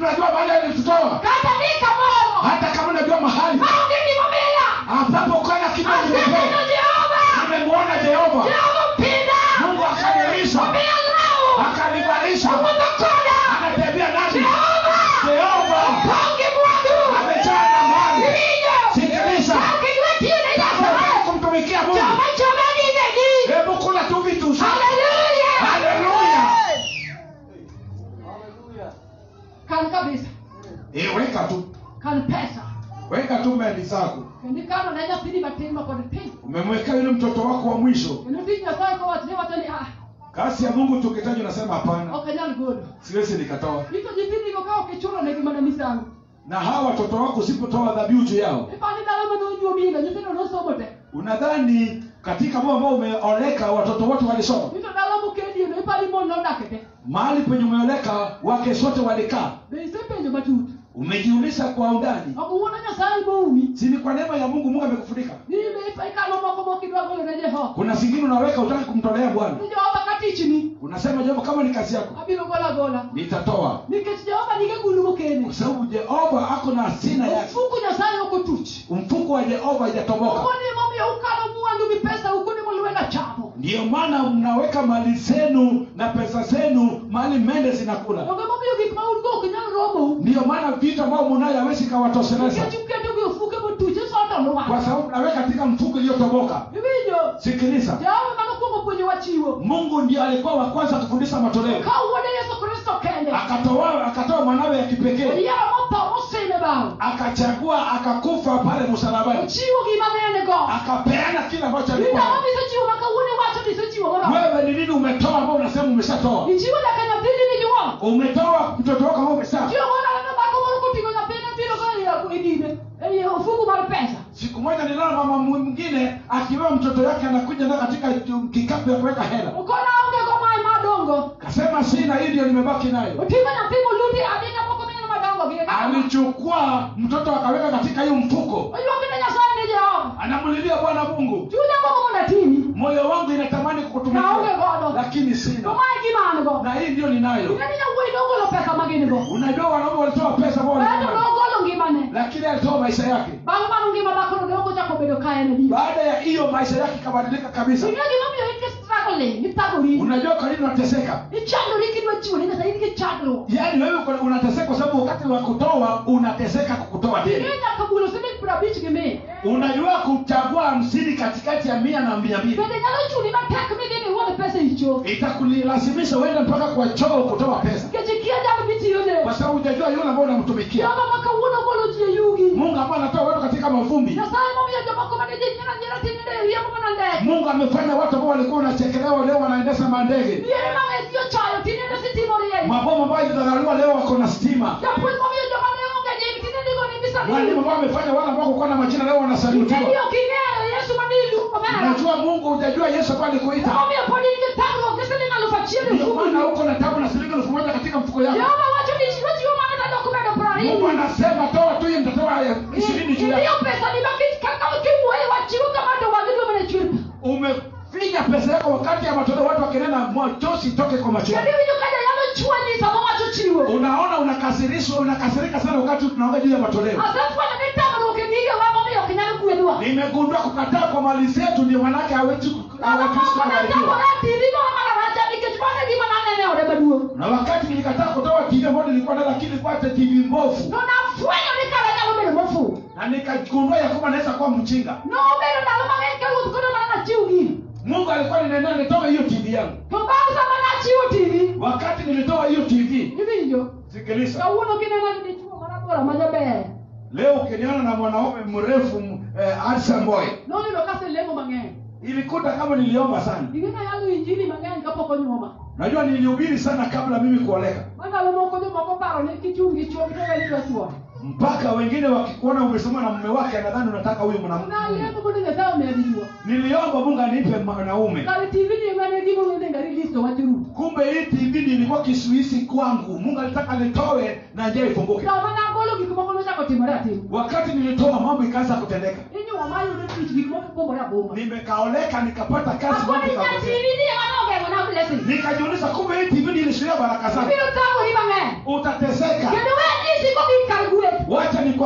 tunajua mahali alitutoa kata ni kamoro hata kama unajua mahali maonge gimomiyo ambapo kana kidogo aseneno nimetoa jehova nimemwona jehova jehova mpinda mungu akanilisha omiyo lau akanivalisha owuotho koda anatembea nami jehova jehova pongi mwandu amejaa na mali iwinjo sikiliza kakidwa tiyo ne Nataka nyasaye kumtumikia mungu joma choma gigegi hebu kula tu vitu haleluya haleluya kan kabisa Eh, weka tu kan pesa weka tu mali zako kendo ikano ne nyathini matin ma pod tin umemweka yule mtoto wako wa mwisho kendo tich nyasaye kowachne wacho ni ah kasi ya mungu tukitaji unasema hapana ok anyal godo siwezi nikatoa ito nyithindigo ka ok ichulo negi mana misango na hawa watoto wako usipotoa dhabihu juu yao ipani dala manonyuomino nyithindo nosomo te unadhani katika moyo ambao umeoleka watoto wote walisoma ito dala mokediono ipani mon nodake te mahali penye umeoleka wake sote walikaa be isepenjo matut umejiuliza kwa undani ok wuono nyasaye moumi si ni kwa neema ya mungu mungu amekufunika nibe ikano moko mokidwa golo ne jehova kuna zingine unaweka utaki kumtolea bwana ni jehova ka tichni unasema jehova kama ni kazi yako abiro gola gola nitatoa nikech jehova nige gulu mokene kwa sababu jehova ako na asina yake mfuku nyasaye ok otuch mfuko wa jehova haijatoboka okoni momiyo ukano mwandu gi pesa ukuni molwenda chamo ndiyo maana mnaweka mali zenu na pesa zenu mahali mende zinakula onge momiyo gik ma un go ok nyal romo ndiyo maana vitu ambao munayo hawezi kawatosheleza nikech uketo gi ofuke motuch isoto lwa kwa sababu mnaweka katika mfuko iliyotoboka iwinjo sikiliza jehova manokwongo puonjowa chiwo mungu ndiyo alikuwa wa kwanza kufundisha matoleo ka wuode yesu kristo kende akatoa akatoa mwanawe ya kipekee oyiero motho mosime bao akachagua akakufa pale msalabani ochiwo gima ne en go akapeana kile ambacho alikuwa inang'o nacho. misechiwo ma kawuone wacho nisechiwo moro wewe ni nini umetoa ambao unasema umeshatoa ichiwo nyaka nyathini ni nyuol umetoa mtoto wako ambao umesha chiwo monalano dhako moro koting'o nyathine biro go e dine e ofuku mar pesa siku moja niliona mama mwingine akiwa mtoto yake anakuja na katika kikapu ya kuweka hela okona onge go mae madongo kasema sina hii ndio nimebaki nayo oting'o nyathi moluti adina moko mineno madongo gi alichukua mtoto akaweka katika hiyo mfuko oywakine nyasaye ne jehova anamlilia bwana mungu chunya gogo mondo atimi moyo wangu inatamani Naonge kukutumikia godo. lakini to sina mae gima an go na hii ndio ninayo ing'eni nyawuoyi nogolo pesa ma gin go unajua wanaume walitoa pesa ambao aeto walikuwa nayo. nogolo ngimane lakini alitoa maisha yake bang' mano ngima dhakono ne ok ochako bedo ka en adier baada ya hiyo maisha yake ikabadilika kabisa ing'e gimomiyo in gi struggling ithagori unajua kwa nini unateseka ichandori kidwa chiwo ne nyasaye in gi chandruok yaani wewe uko- unateseka kwa sababu wakati wa kutoa unateseka kukutoa ing'e tena nyaka bulo siling piero abich gi mia unajua kuchagua hamsini katikati ya mia na mia mbili bende nyalo chuni matek midhi miwuodh pesa e cho itakulilazimisha uende mpaka kwa choo kutoa pesa nikech ikia jal mitiyone kwa sababu hujajua yule ambao unamtumikia joma ma kawuono golo ji e yugi mungu ambaye anatoa watu katika mavumbi nyasaye momiyo jomoko mane ji nyera nyera tinende riembo mana ndege mungu amefanya watu ambao walikuwa wanachekelewa leo wanaendesha mandege miere mang'e ji ochayo tinende sitimo rieny mabomu ambayo ilidharauliwa leo wako na stima japuonj momiyo joma ne onge nying tinende go ni walimu bisabini ambao wamefanya wale ambao kukuwa na majina leo wanasalutiwa ing'eyo king'eyo yesu mane iluongo mera najua mungu hujajua yesu ambaye alikuita momiyo pod in gi thagruok gi siling alufu achiel e ndio maana fuku uko na tabu na shilingi elfu moja katika mfuko yako jehova wacho ni wachiwo mana tadok medo mungu prariyo anasema toa tu hiyo nitatoa ishirini juu iliyo yako pesa ni makich kaka kiwuoye wachiwo kama to wagidwa mana chwer umefinya pesa yako wakati ya matoleo watu wakinena machozi toke kwa macho kendo yako iwinjo ka jayalo chwanyi sama wacho chiwo unaona unakasirishwa unakasirika sana wakati tunaongea juu ya matoleo asefwenyo ni tamruok e gige wa momiyo ok nyal gwedhwa nimegundua kukataa kwa mali zetu ndio manake hawezi hawezi kubarikiwa mamoko tv moro mana racha nikech mano e gima nanene ode maduong' na wakati nilikataa kutoa tv ambayo nilikuwa nayo lakini ilikuwa hata tv mbovu to nafwenyo ni kara nyalo bedo mofu na nikagundua ya kwamba naweza kuwa mchinga nobedo ndalo mang'eny ka ruoth kono mana nachiw gini mungu alikuwa ninenea nitoe hiyo tv yangu to bang' sama nachiwo tv wakati nilitoa hiyo tv iwinjo sikiliza kawuono kineno ni dichuo marabora ma jaber leo ukiniona na mwanaume mrefu m- eh, handsome boy noneno kaselemo mang'eny ilikuta kama niliomba sana ing'e nayalo injili mang'eny kapok onyuoma najua nilihubiri sana kabla mimi kuoleka mandalo moko jomoko paro ni kichung' gi chuo gitowelidwa chuo mpaka wengine wakikuona umesoma na mume wake anadhani unataka huyu mwanamke naliendo mondo nyasaye omedi chuo niliomba mungu anipe mwanaume kare tv ni mane gimo wende ngari listo wachiruto kumbe hii tv nilikuwa kisuisi kwangu mungu alitaka nitoe na njia ifunguke sama nagolo gik moko nochako timore atima wakati nilitoa mambo ikaanza kutendeka inyuoma yudo tich gik moko pogore aboma nimekaoleka nikapata kazi mambo akoni nya ikapotea. tv ni ema nogeng'o na blessing nikajiuliza kumbe hii tv nilishuhudia baraka zangu ibiro thagori mang'eny utateseka kendo we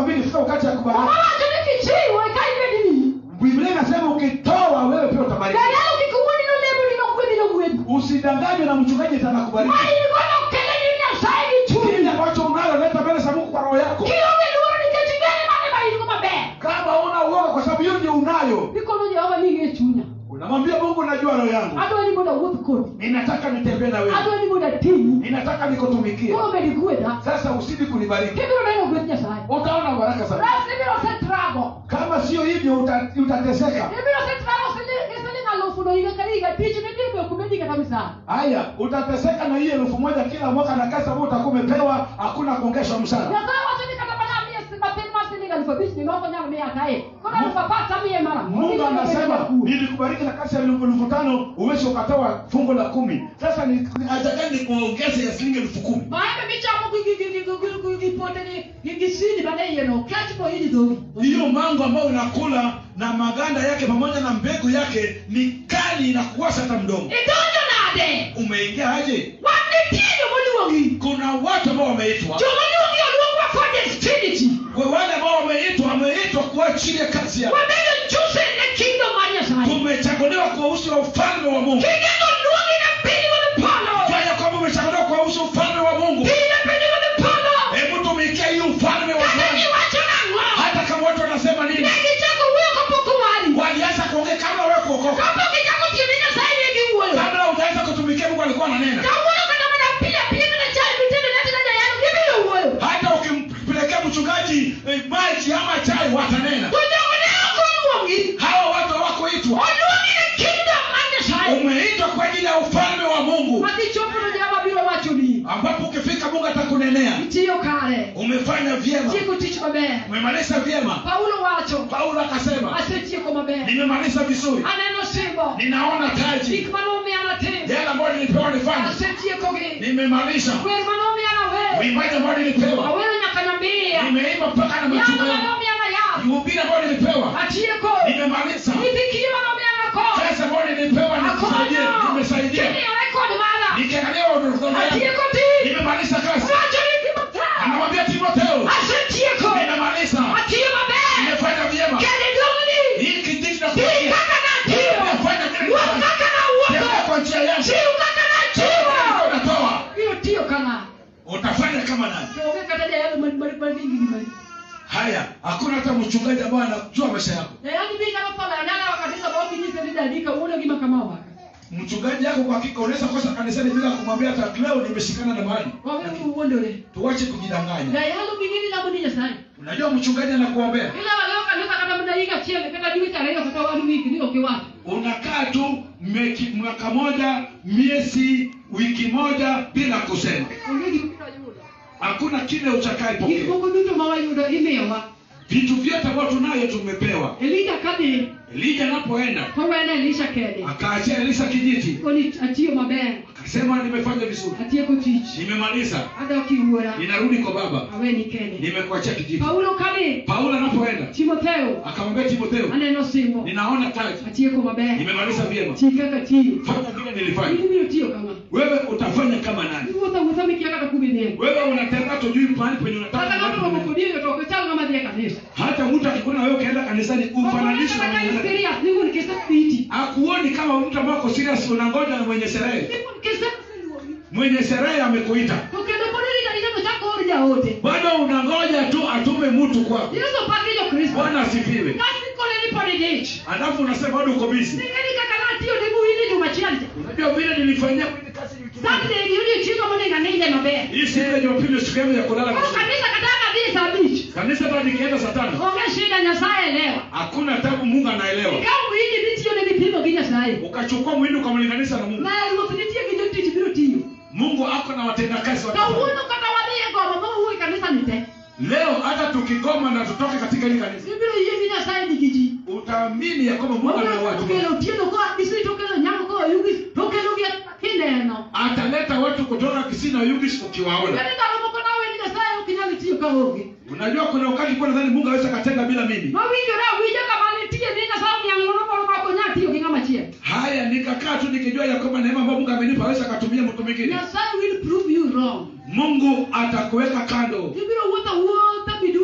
nakwambia ikifika wakati ya kubariki owacho ni kichiwo eka ibed wiyi biblia inasema ukitoa wewe pia utabariki janyalo kik wuodi nolemo ni nogwedhi nogwedhi usidanganywe na mchungaji tena kubariki ma in godo kele ni nyasaye gi chunyi kile ambacho unaloleta mbele za mungu kwa roho yako kionge luoro nikech ing'eyo mane ma in go maber kama una uoga kwa sababu hiyo ndio unayo ikono jehova ni ing'e chunya unamwambia mungu najua roho yangu adwa ni mondo awuoth kodi ninataka nitembee na wewe adwa ni mondo atinyi ninataka nikutumikie koro med gwedha sasa usidi kunibariki kibiro neno gweth nyasaye utaona baraka sana ras ibiro setrago kama sio hivyo uta- utateseka ibiro setrago siling siling alufu no higa ka higa tich nidhi be kumedi kata misara haya utateseka na hiyo elfu moja kila mwaka na kazi ambayo utakuwa umepewa hakuna kuongeshwa mshahara nyasaye wacho ni kata mana miye si- matin mar siling alufu abich ni ng'oko nyalo miya kae koro alufu apar tamiye mara mungu anasema nilikubariki na kazi ya elfu elfu tano uwezi ukatoa fungu la kumi sasa ni- ni- atakani nikuongeze ya shilingi elfu kumi maembe michamo gi- gi- gi- gi- gi- gi- gi pote gi- gi- gi sini mane iye no kech bo ini dhogi hiyo mango ambayo unakula na maganda yake pamoja na mbegu yake ni kali na kuwasha hata mdomo idonjo nade umeingia aje wan nitie jomoluongi kuna watu ambao wameitwa jomoluongi oluongwa for destinity Kwa wale ambao wameitwa wameitwa kuachilia kazi yao wabedo chosen ne kingdom mar nyasaye tumechaguliwa kwa uso wa ufalme wa mungu kingendo luongi ne piny kod polo fanya kwamba umechaguliwa kwa uso wa ufalme wa mungu piny ne piny kod polo hebu tumikia hii ufalme wa kata bwana giwacho nang'o hata kama watu wanasema nini ne gichako wuoyo kapok owari walianza kuongea kabla wewe kuokoka kapok ichako tiyo ne nyasaye ne giwuoyo kabla utaanza kutumikia mungu alikuwa ananena kawuoyo kata mana pile pile mana chai mitende natina jayano gibiro wuoyo hata ukimpelekea mchungaji eh, maji ama chai watanena to jogo ne ok oluongi hawa watu hawakuitwa oluongi ne kingdom mar nyasaye umeitwa kwa ajili ya ufalme wa mungu ma kichopo no jehova biro wachoni ambapo ukifika mungu atakunenea itiyo kare umefanya vyema tieko tich maber umemaliza vyema paulo wacho paulo akasema asetieko maber nimemaliza vizuri aneno simbo ninaona taji gik manomiana tim yale ambayo nilipewa nifanye asetiekogi nimemaliza wer manomiana we uimbaji ambayo nilipewa awero nyaka nyambia nimeimba mpaka na yamo machungu manomiana yath uhubiri ambayo nilipewa atieko nimemaliza nithikiri manomiana ko pesa ambayo nilipewa nikusaidia akonyo nimesaidia kini rekod mara nikiangalia wadogo yangu atieko ti nimemaliza kazi wacho ni timotheo anamwambia timotheo asetieko nimemaliza atiyo maber nimefanya vyema kende dongni hii kijiji na Tii kuambia kaka natiyo nimefanya vile wuoth nilifanya. kaka tembea nawuotho kwa njia yangu chiw kaka nachiwo unatoa biro tiyo kana utafanya kama nani to onge kata jayalo marigimani haya hakuna hata mchungaji ambaye anajua maisha yako jayani bi nyalo pala nyala wakatisa bokinyise ni dadi kawuono gima kama waka mchungaji yako kwa hakika unaweza kosa kanisani bila kumwambia hata leo nimeshikana na mahali wawere uwuondore tuwache kujidanganya jayalo gingini lamo ni nyasaye unajua mchungaji anakuombea ila waleo kanisa kata mna higa chiele kata dwe tarehe kata wanu wiki ni okiwacho unakaa tu meki- mwaka moja miezi wiki moja bila kusema onge gima biro yudo hakuna kile gik utakaipokea moko duto ma wayudo imiyowa vitu vyote ambavyo tunayo tumepewa elija kadhi elija anapoenda to wene elisha kede akaachia elisa kijiti koni atiyo maber akasema nimefanya vizuri atieko tich nimemaliza adok iwuora ninarudi kwa baba aweni kede nimekuachia kijiti paulo kadhi paulo anapoenda timotheo akamwambia timotheo aneno simbo ninaona taji atieko maber nimemaliza vyema ti kaka tiyo fanya vile nilifanya in biro tiyo kama wewe utafanya kama nani iwuotho wuotho mikia kata kumidhiego wewe unatembea tujui mahali penye unataka kata mahali ng'ato romo penye- kodi to ok ichal ng'ama dhi e kanisa hata mtu akikuona wewe ukaenda kanisani ufananishe na mwenye sherehe. serious ni wuon kise piti akuoni kama mtu ambaye uko serious unangoja na mwenye sherehe ni wuon kise oseluongi mwenye sherehe amekuita to kendo pod irito ni kendo chako or jaote bado unangoja tu atume mtu kwako yesu paki jokristo bwana asifiwe kasi kole ni pod idich alafu unasema bado uko busy ningeni kaka natiyo ne buwini juma achiel cha unajua vile nilifanyia kwenye kazi wiki moja. sunday gi odiochiengo monego aninde maber hii siku ya jumapili siku yangu ya kulala koro vizuri. kanisa kata kadhi sa abich kanisa hata nikienda saa tano onge shida nyasaye elewa hakuna tabu mungu anaelewa ikaw mwinji nitiyo ne vipimo gi nyasaye ukachukua mwindi ukamlinganisha na mungu na ruoth nitie gi jotich biro tiyo mungu ako na watendakazi wa kawuono kata wadhi e goma mawuoyi kanisa ni te leo hata tukigoma na tutoke katika hili kanisa ibiro yie gi nyasaye nigi ji utaamini ya kwamba mungu ana watu okelo otieno koa misri tokelo nyamo koa yugis tokelogi kineno ataleta watu kutoka kisii na yugis ukiwaona kani ndalo moko nawe ni nyasaye ok inyal tiyo kaonge unajua kuna wakati kuwa nadhani mungu aweza katenga bila mimi mawinjore awinja kama nitie ni nyasaye omiang'ono moro ma ok onyal tiyo gi ng'ama chiel haya nikakaa tu nikijua ya kwamba neema ambayo mungu amenipa aweza akatumia mtu mwingine nyasaye will prove you wrong mungu atakuweka kando ibiro wuotho wuotho miduogi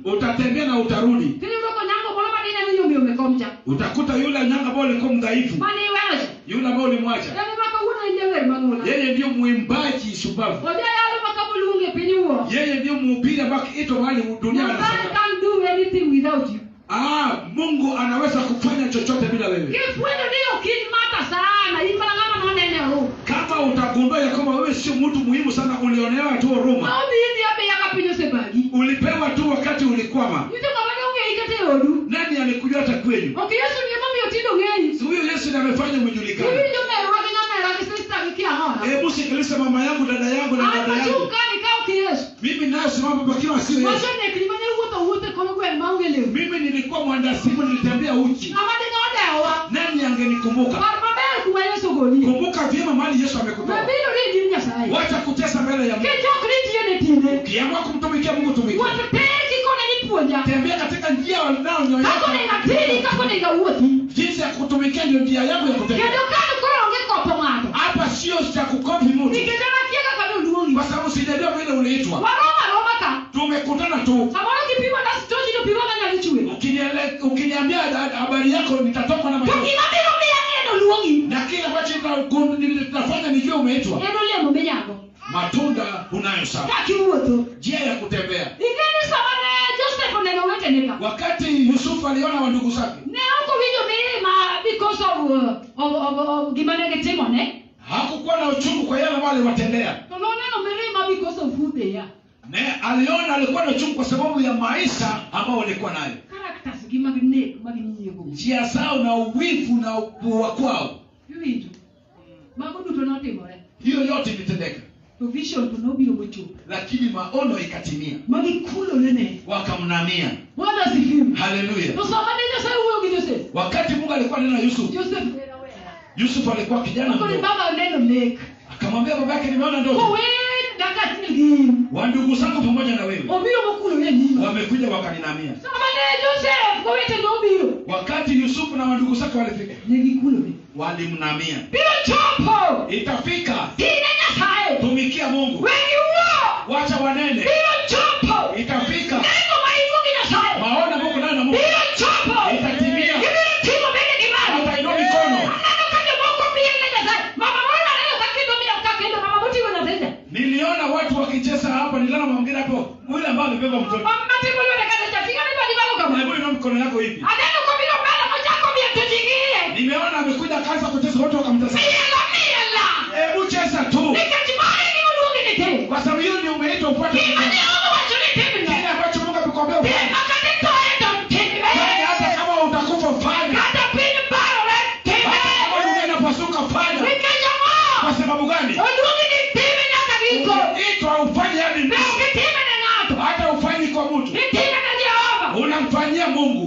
utatembea na utarudi Kiyudo ko nyango moro madine ni yombi omekomcha. utakuta yule nyanga ambao ulikuwa mdhaifu Mani wewe. yule ambao ulimwacha Yaani maka uno inje wer mangula. yeye ndiyo mwimbaji shupavu Oja yalo maka bulunge piny wuo. yeye ndiyo mhubiri ambaye ito mahali dunia Nobody anasema can do anything without you. ah mungu anaweza kufanya chochote bila wewe Kifwenyo ni okiny mata sana. Imana ng'ama nonene ru. kama utagundua ya kwamba wewe sio mtu muhimu sana ulionewa tu huruma Maombi hizi abe yaka piny osebagi. ulipewa tu wakati ulikwama Nitie kama ne ong'eyi kata e odu. nani alikujua hata kwenu Ok Yesu ni emomiyo tindo ng'eyi. Si huyo yesu ndiye amefanya umejulikana Iwinjo merwa gi nyamera gi sista gi kiang'ora. hebu sikiliza mama yangu dada yangu na An dada machung' yangu ka ni ka ok Yesu. mimi nayosimama pakiwa sio yesu Wasenekni mane wuotho wuotho e kor gweng' maonge lewni. mimi nilikuwa mwandasimu nilitembea uchi Ng'ama dine odewa. nani angenikumbuka Par maber kuma Yesu golie. kumbuka vyema mahali yesu amekutoa Mabiro ri din Nyasaye. wacha kutesa mbele ya mungu Kijokri tiyo ne tinde. ukiamua kumtumikia mungu tumikia Wuoth tek kikone ni puonja. tembea katika njia Kako wanaonyooka ne ngatiri, kako ne gawuothi. jinsi ya kutumikia ndio njia yangu ya kutembea Kendo kano koro onge kopo ng'ato. hapa sio cha kukopi mtu Nikech an akia kaka noluongi. kwa sababu sijajua vile uliitwa Waroma roma ka. tumekutana tu Samoro kipimo das tochi to pimo ng'anyalo chwe. Ukiniele- ukiniambia ha- habari yako nitatoka na To machozi gima biro miya ng'e noluongi. na kile ambacho nita- nitafanya nijue umeitwa En olemo minyago. matunda unayo sawa Kakiwuotho. njia ya kutembea Ing'eni sama ne Joseph oneno wetene ka. wakati yusufu aliona wandugu zake Ne ok owinjo mirima because of, uh, of, of, of gima ne gitimone. hakukuwa na uchungu kwa yale ambayo aliwatendea To noneno mirima because of who they are. ne aliona alikuwa na uchungu kwa sababu ya maisha ambao walikuwa nayo Characters gi mag nek mag nyiego. njia zao na uwivu na upua kwao Iwinjo. Mago duto notimore. hiyo yote ilitendeka To vision to nobiro mochopo. lakini maono ikatimia Magikulorene. wakamnamia Bwana asifiwe. haleluya To sama ne Nyasaye wuoyo gi Joseph. wakati mungu alikuwa nena yusufu Joseph ne rawera. yusufu alikuwa kijana Koro mdogo baba oneno nek. akamwambia baba yake nimeona ndoto Kowe daka gin. wandugu zangu pamoja na wewe Obiro mokulore nyima. wamekuja wakaninamia Sama ne Joseph kowete nobiro. wakati yusufu na wandugu zake walifika Ne gikulore. walimnamia Biro chopo. itafika Tine Nyasaye. tumikia mungu Wengi wuo. wacha wanene Biro chopo. itafika Neno maigo gi Nyasaye. maona mungu nayo na mungu Biro chopo. Itatimia. Gibiro timo bende gimani. Watainua mikono. Aneno ka jomoko piem ne Nyasaye. Mama moro aneno ka kendo miyo ka kendo mama moting'o nyathinde. niliona watu wakicheza hapa niliona mwingine hapo yule ambaye amebeba mtoto Mama matimo lwete kata chatinga ni badi balo kama. hebu inua mikono yako hivi Aneno kobiro mbele mochako miyo to jing'iye. nimeona amekuja akaanza kucheza watu wakamtazama Miela miela. hebu cheza tu Nikech mane ni oluongi ni tim. kwa sababu hiyo ndio umeitwa upate Gima kufanya. Jehova wacho ni timno. kile ambacho mungu amekwambia Tim ufanye. makata itoe to timne. Fanya hata kama utakufa fanya Kata piny barore hata kama dunia timne. inapasuka fanya Nikech ang'o? kwa sababu gani Oluongi ni time nyaka giko. itwa ufanye hadi Ne mwisho ok itime ne ng'ato. hata ufanyi kwa mtu Itime ne Jehova. unamfanyia mungu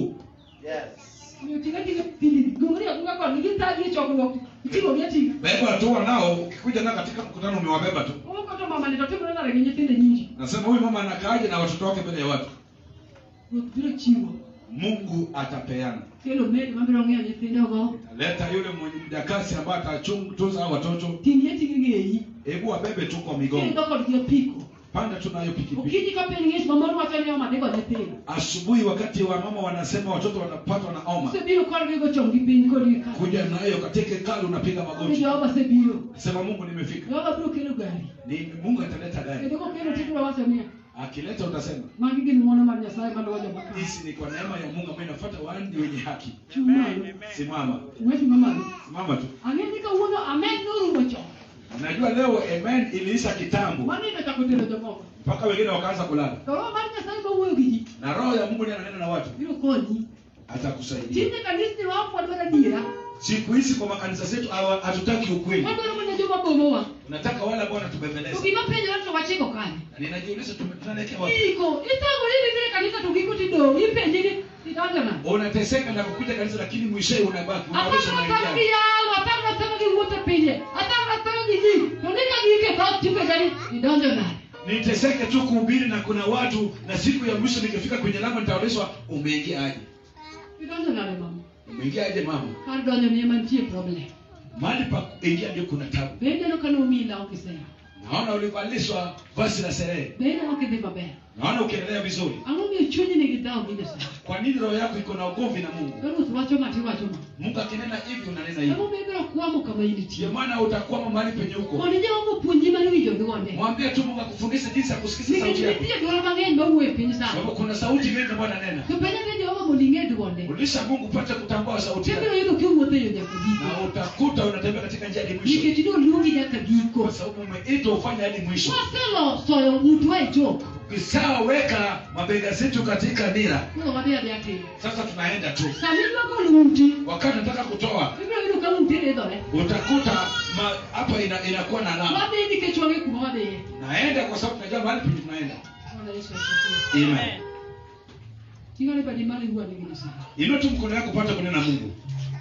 Omiyo ting' ating'a pili. Gong'ri agunga kodgi githagi e chokruok. Iting'o gi ating'a. beba tu nao ukikuja nao katika mkutano umewabeba tu Oko to mama ni to timore nade gi nyithinde nyingi. nasema huyu mama anakaaje na watoto wake mbele ya watu Ruoth biro chiwo. mungu atapeana Kelo meli mabiro ng'iyo nyithindogo. leta yule mwenye mjakasi ambaye atachunguza hao watoto Ting' ating'a ng'eyi. hebu wabebe tu kwa migongo Kendo kodgi apiko. panda tu nayo pikipiki Okinyi ka piny ng'ich mamoro wacho ni omadigo nyithindo. asubuhi wakati wa mama wanasema watoto wanapatwa na oma Osebiro kodgi go chong gi piny kodgi ka. kuja nayo katika hekalu unapiga Ni magoti Jehova sebiro. sema mungu nimefika Jehova biro kelo gari. ni mungu ataleta gari Kendo kokelo tibiro wacho niya. akileta utasema Magi gin ng'wono mar Nyasaye maluwo joma kare. hizi ni kwa neema ya mungu ambayo inafuata wandi wenye haki Chung' malo. simama Ng'wech mamalo. simama tu Ang'e ni kawuono amen norumo chon. najua leo amen iliisha kitambo Manindo chako tero jomoko. mpaka wengine wakaanza kulala To roho mar Nyasaye mawuoyo gi ji na roho ya mungu ndiye ananena na watu biro konyi. atakusaidia Tinde kanisni wa ok wadwaro adiera. siku hizi kwa makanisa zetu hawa- hatutaki ukweli Wadwaro mana joma bomowa. tunataka wale ambao To wanatubembeleza gima penjore to wachiko kanye. Na ninajiuliza tume- tunalekea wapi Iko, itangori ni vile kanisa to giko tidong. Ipenji ni idonjo na. unateseka na kukuja kanisa lakini mwishowe unabaki unarusha Atang' atang' gi unaingia yalo, atang' atang' gi wuotho e pinje, atang' atang' gi ji. To ni ka gike dhot tipenja ni idonjo nade. niteseke tu kuhubiri na kuna watu na siku ya mwisho nikifika kwenye lango nitaonyeshwa umeingia aje Idonjo nade mama. umeingia aje mama Kar donjo ni ema nitie problem. mahali pa kuingia ndio kuna tabu Bende no kano omiyi law kisera. naona ulivalishwa vazi la sherehe be ineno kidhi maber naona ukiendelea vizuri ang'o miyo chunyi nigi dhawo gi nyasaye kwa nini roho yako iko na ugomvi na mungu ka ruoth wacho ma tiwacho ma mungu akinena hivi unanena ang'o hivi miyo ibiro kwamo kama intie ndio maana utakwama mahali penye huko mondo jehova opuonji mar winjo dwonde mwambie tu mungu akufundishe jinsi ya kusikiza nikech sauti yako nitie dwol mang'eny mawuo e piny sani sababu kuna sauti mingi ambayo ananena to penyane jehova mondo ing'e dwonde ulisha mungu upate kutambua sauti tibiro yako yudo kiwuotho e yo nyaka giko na utakuta unatembea katika njia hadi mwisho nikech noluongi nyaka giko kwa sababu umeitwa ufanye hadi mwisho waselosoyo ng'utwa e jok ukishaweka mabega zetu katika nira koro wadhi adhi atim sasa tunaenda tu sami idwagol ng'uti wakati nataka kutoa ibiro yudo ka ng'uti ridhore utakuta ma- hapa ina, inakuwa na alama wadhi nikech wang'e kuma wadhiye naenda kwa sababu tunajua mahali penye tunaenda Bwana Yesu asifiwe. Amen. ting'ane badi malo iwuo nigi nyasaye inua tu mkono yako upate kunena mungu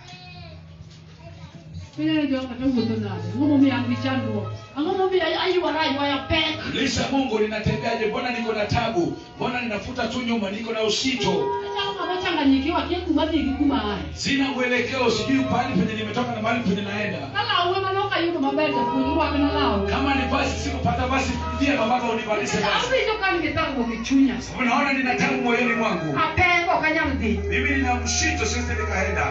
penyane jehova kata wuotho nade ang'o momiyo an gi chandruok ang'o momiyo aywara aywaya pek lisha mungu ninatembeaje mbona niko na tabu mbona ninafuta tu nyuma niko na usito achalo ng'ama changanyikiwa kia kuma dhi gi kuma aye sina mwelekeo sijui pahali penye nimetoka na mahali penye naenda ka lawe manok ayudo maber japuonj rwakna law kama ni basi sikupata basi pia babaka univalishe basi awinjo ka an gi thagruok e chunya unaona nina tabu moyoni mwangu apek ok anyal dhi mimi nina mshito siwezi nikaenda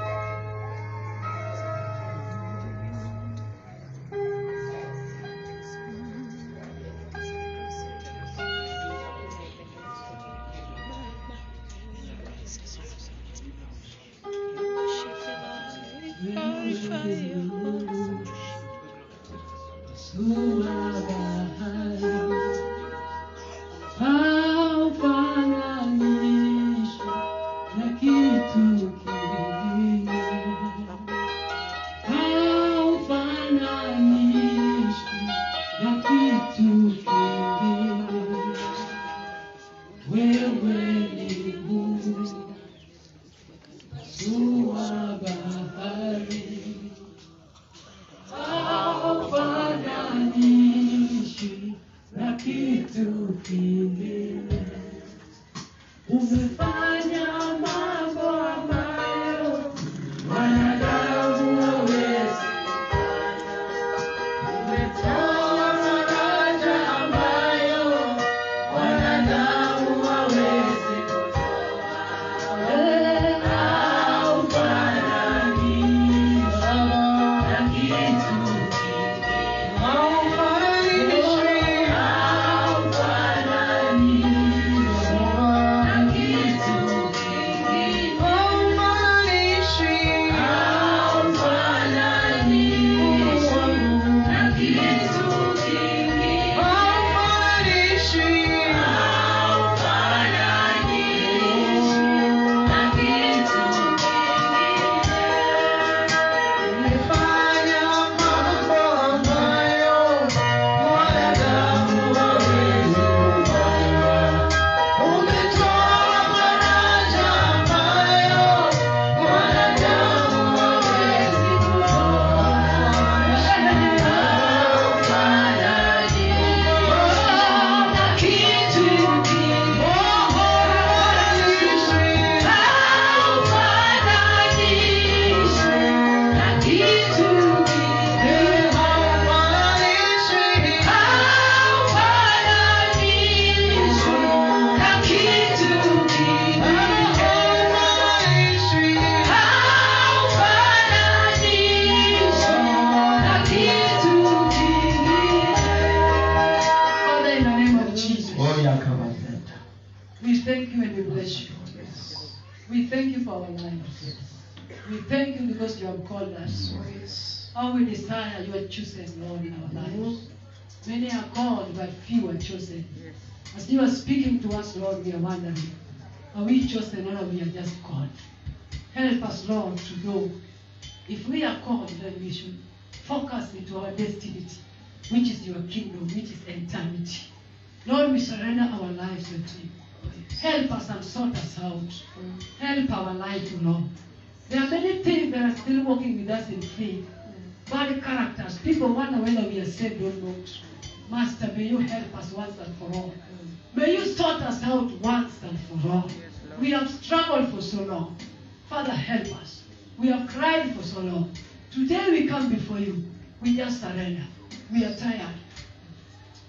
haufananishwi na kitu kingine, haufananishwi na kitu kingine. Wewe ni Mungu, Sua bahari haufananishi na kitu kingine. Umefanya mambo ambayo wanadamu hawezi kufanya. Umetoa faraja ambayo wanadamu hawezi kutoa. Wewe haufananishi na kitu kingine. Father, in the name of Jesus, we thank you and we bless you. We thank you for our lives. We thank you because you have called us. How we desire you are chosen, Lord, in our lives. Many are called, but few are chosen. As you are speaking to us, Lord, we are wondering, are we chosen or are we are just called? Help us, Lord, to know if we are called, then we should focus into our destiny, which is your kingdom, which is eternity. Lord, we surrender our lives unto you. Help us and sort us out. Help our life, Lord. There are many things that are still working with us in faith. Bad characters. People wonder whether we are saved or not. Master, may you help us once and for all. May you sort us out once and for all. We have struggled for so long. Father, help us. We have cried for so long. Today we come before you. We just surrender. We are tired.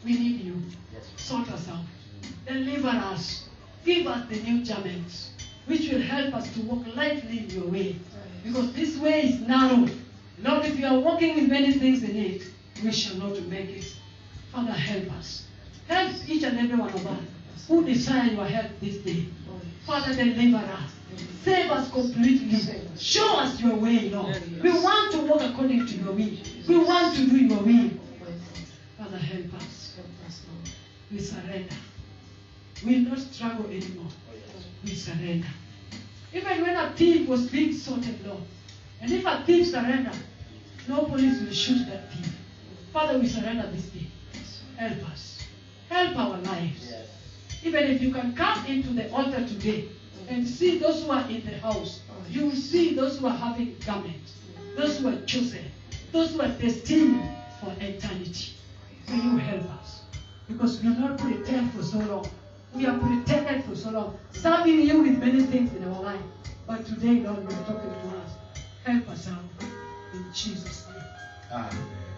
We need you. Sort us out. Deliver us. Give us the new garments, which will help us to walk lightly in your way. Because this way is narrow. Lord, if you are walking with many things in it, we shall not make it. Father, help us. Help each and every one of us who desire your help this day. Father, deliver us. Save us completely. Show us your way, Lord. We want to walk according to your will. We want to do your will. Father, help us. We surrender. We will not struggle anymore. We surrender. Even when a thief was being sorted, Lord, and if a thief surrender, no police will shoot that thief. Father, we surrender this day. Help us. Help our lives. Even if you can come into the altar today and see those who are in the house, you will see those who are having garments, those who are chosen, those who are destined for eternity. May you help us. Because we not pretend for so long. We are pretended for so long, serving you with many things in our life. But today, Lord, you're talking to us. Help us out. In Jesus' name.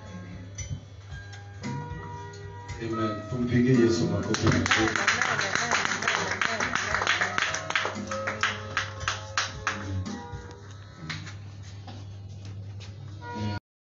Amen. Tumpigie Yesu makofi mazuri.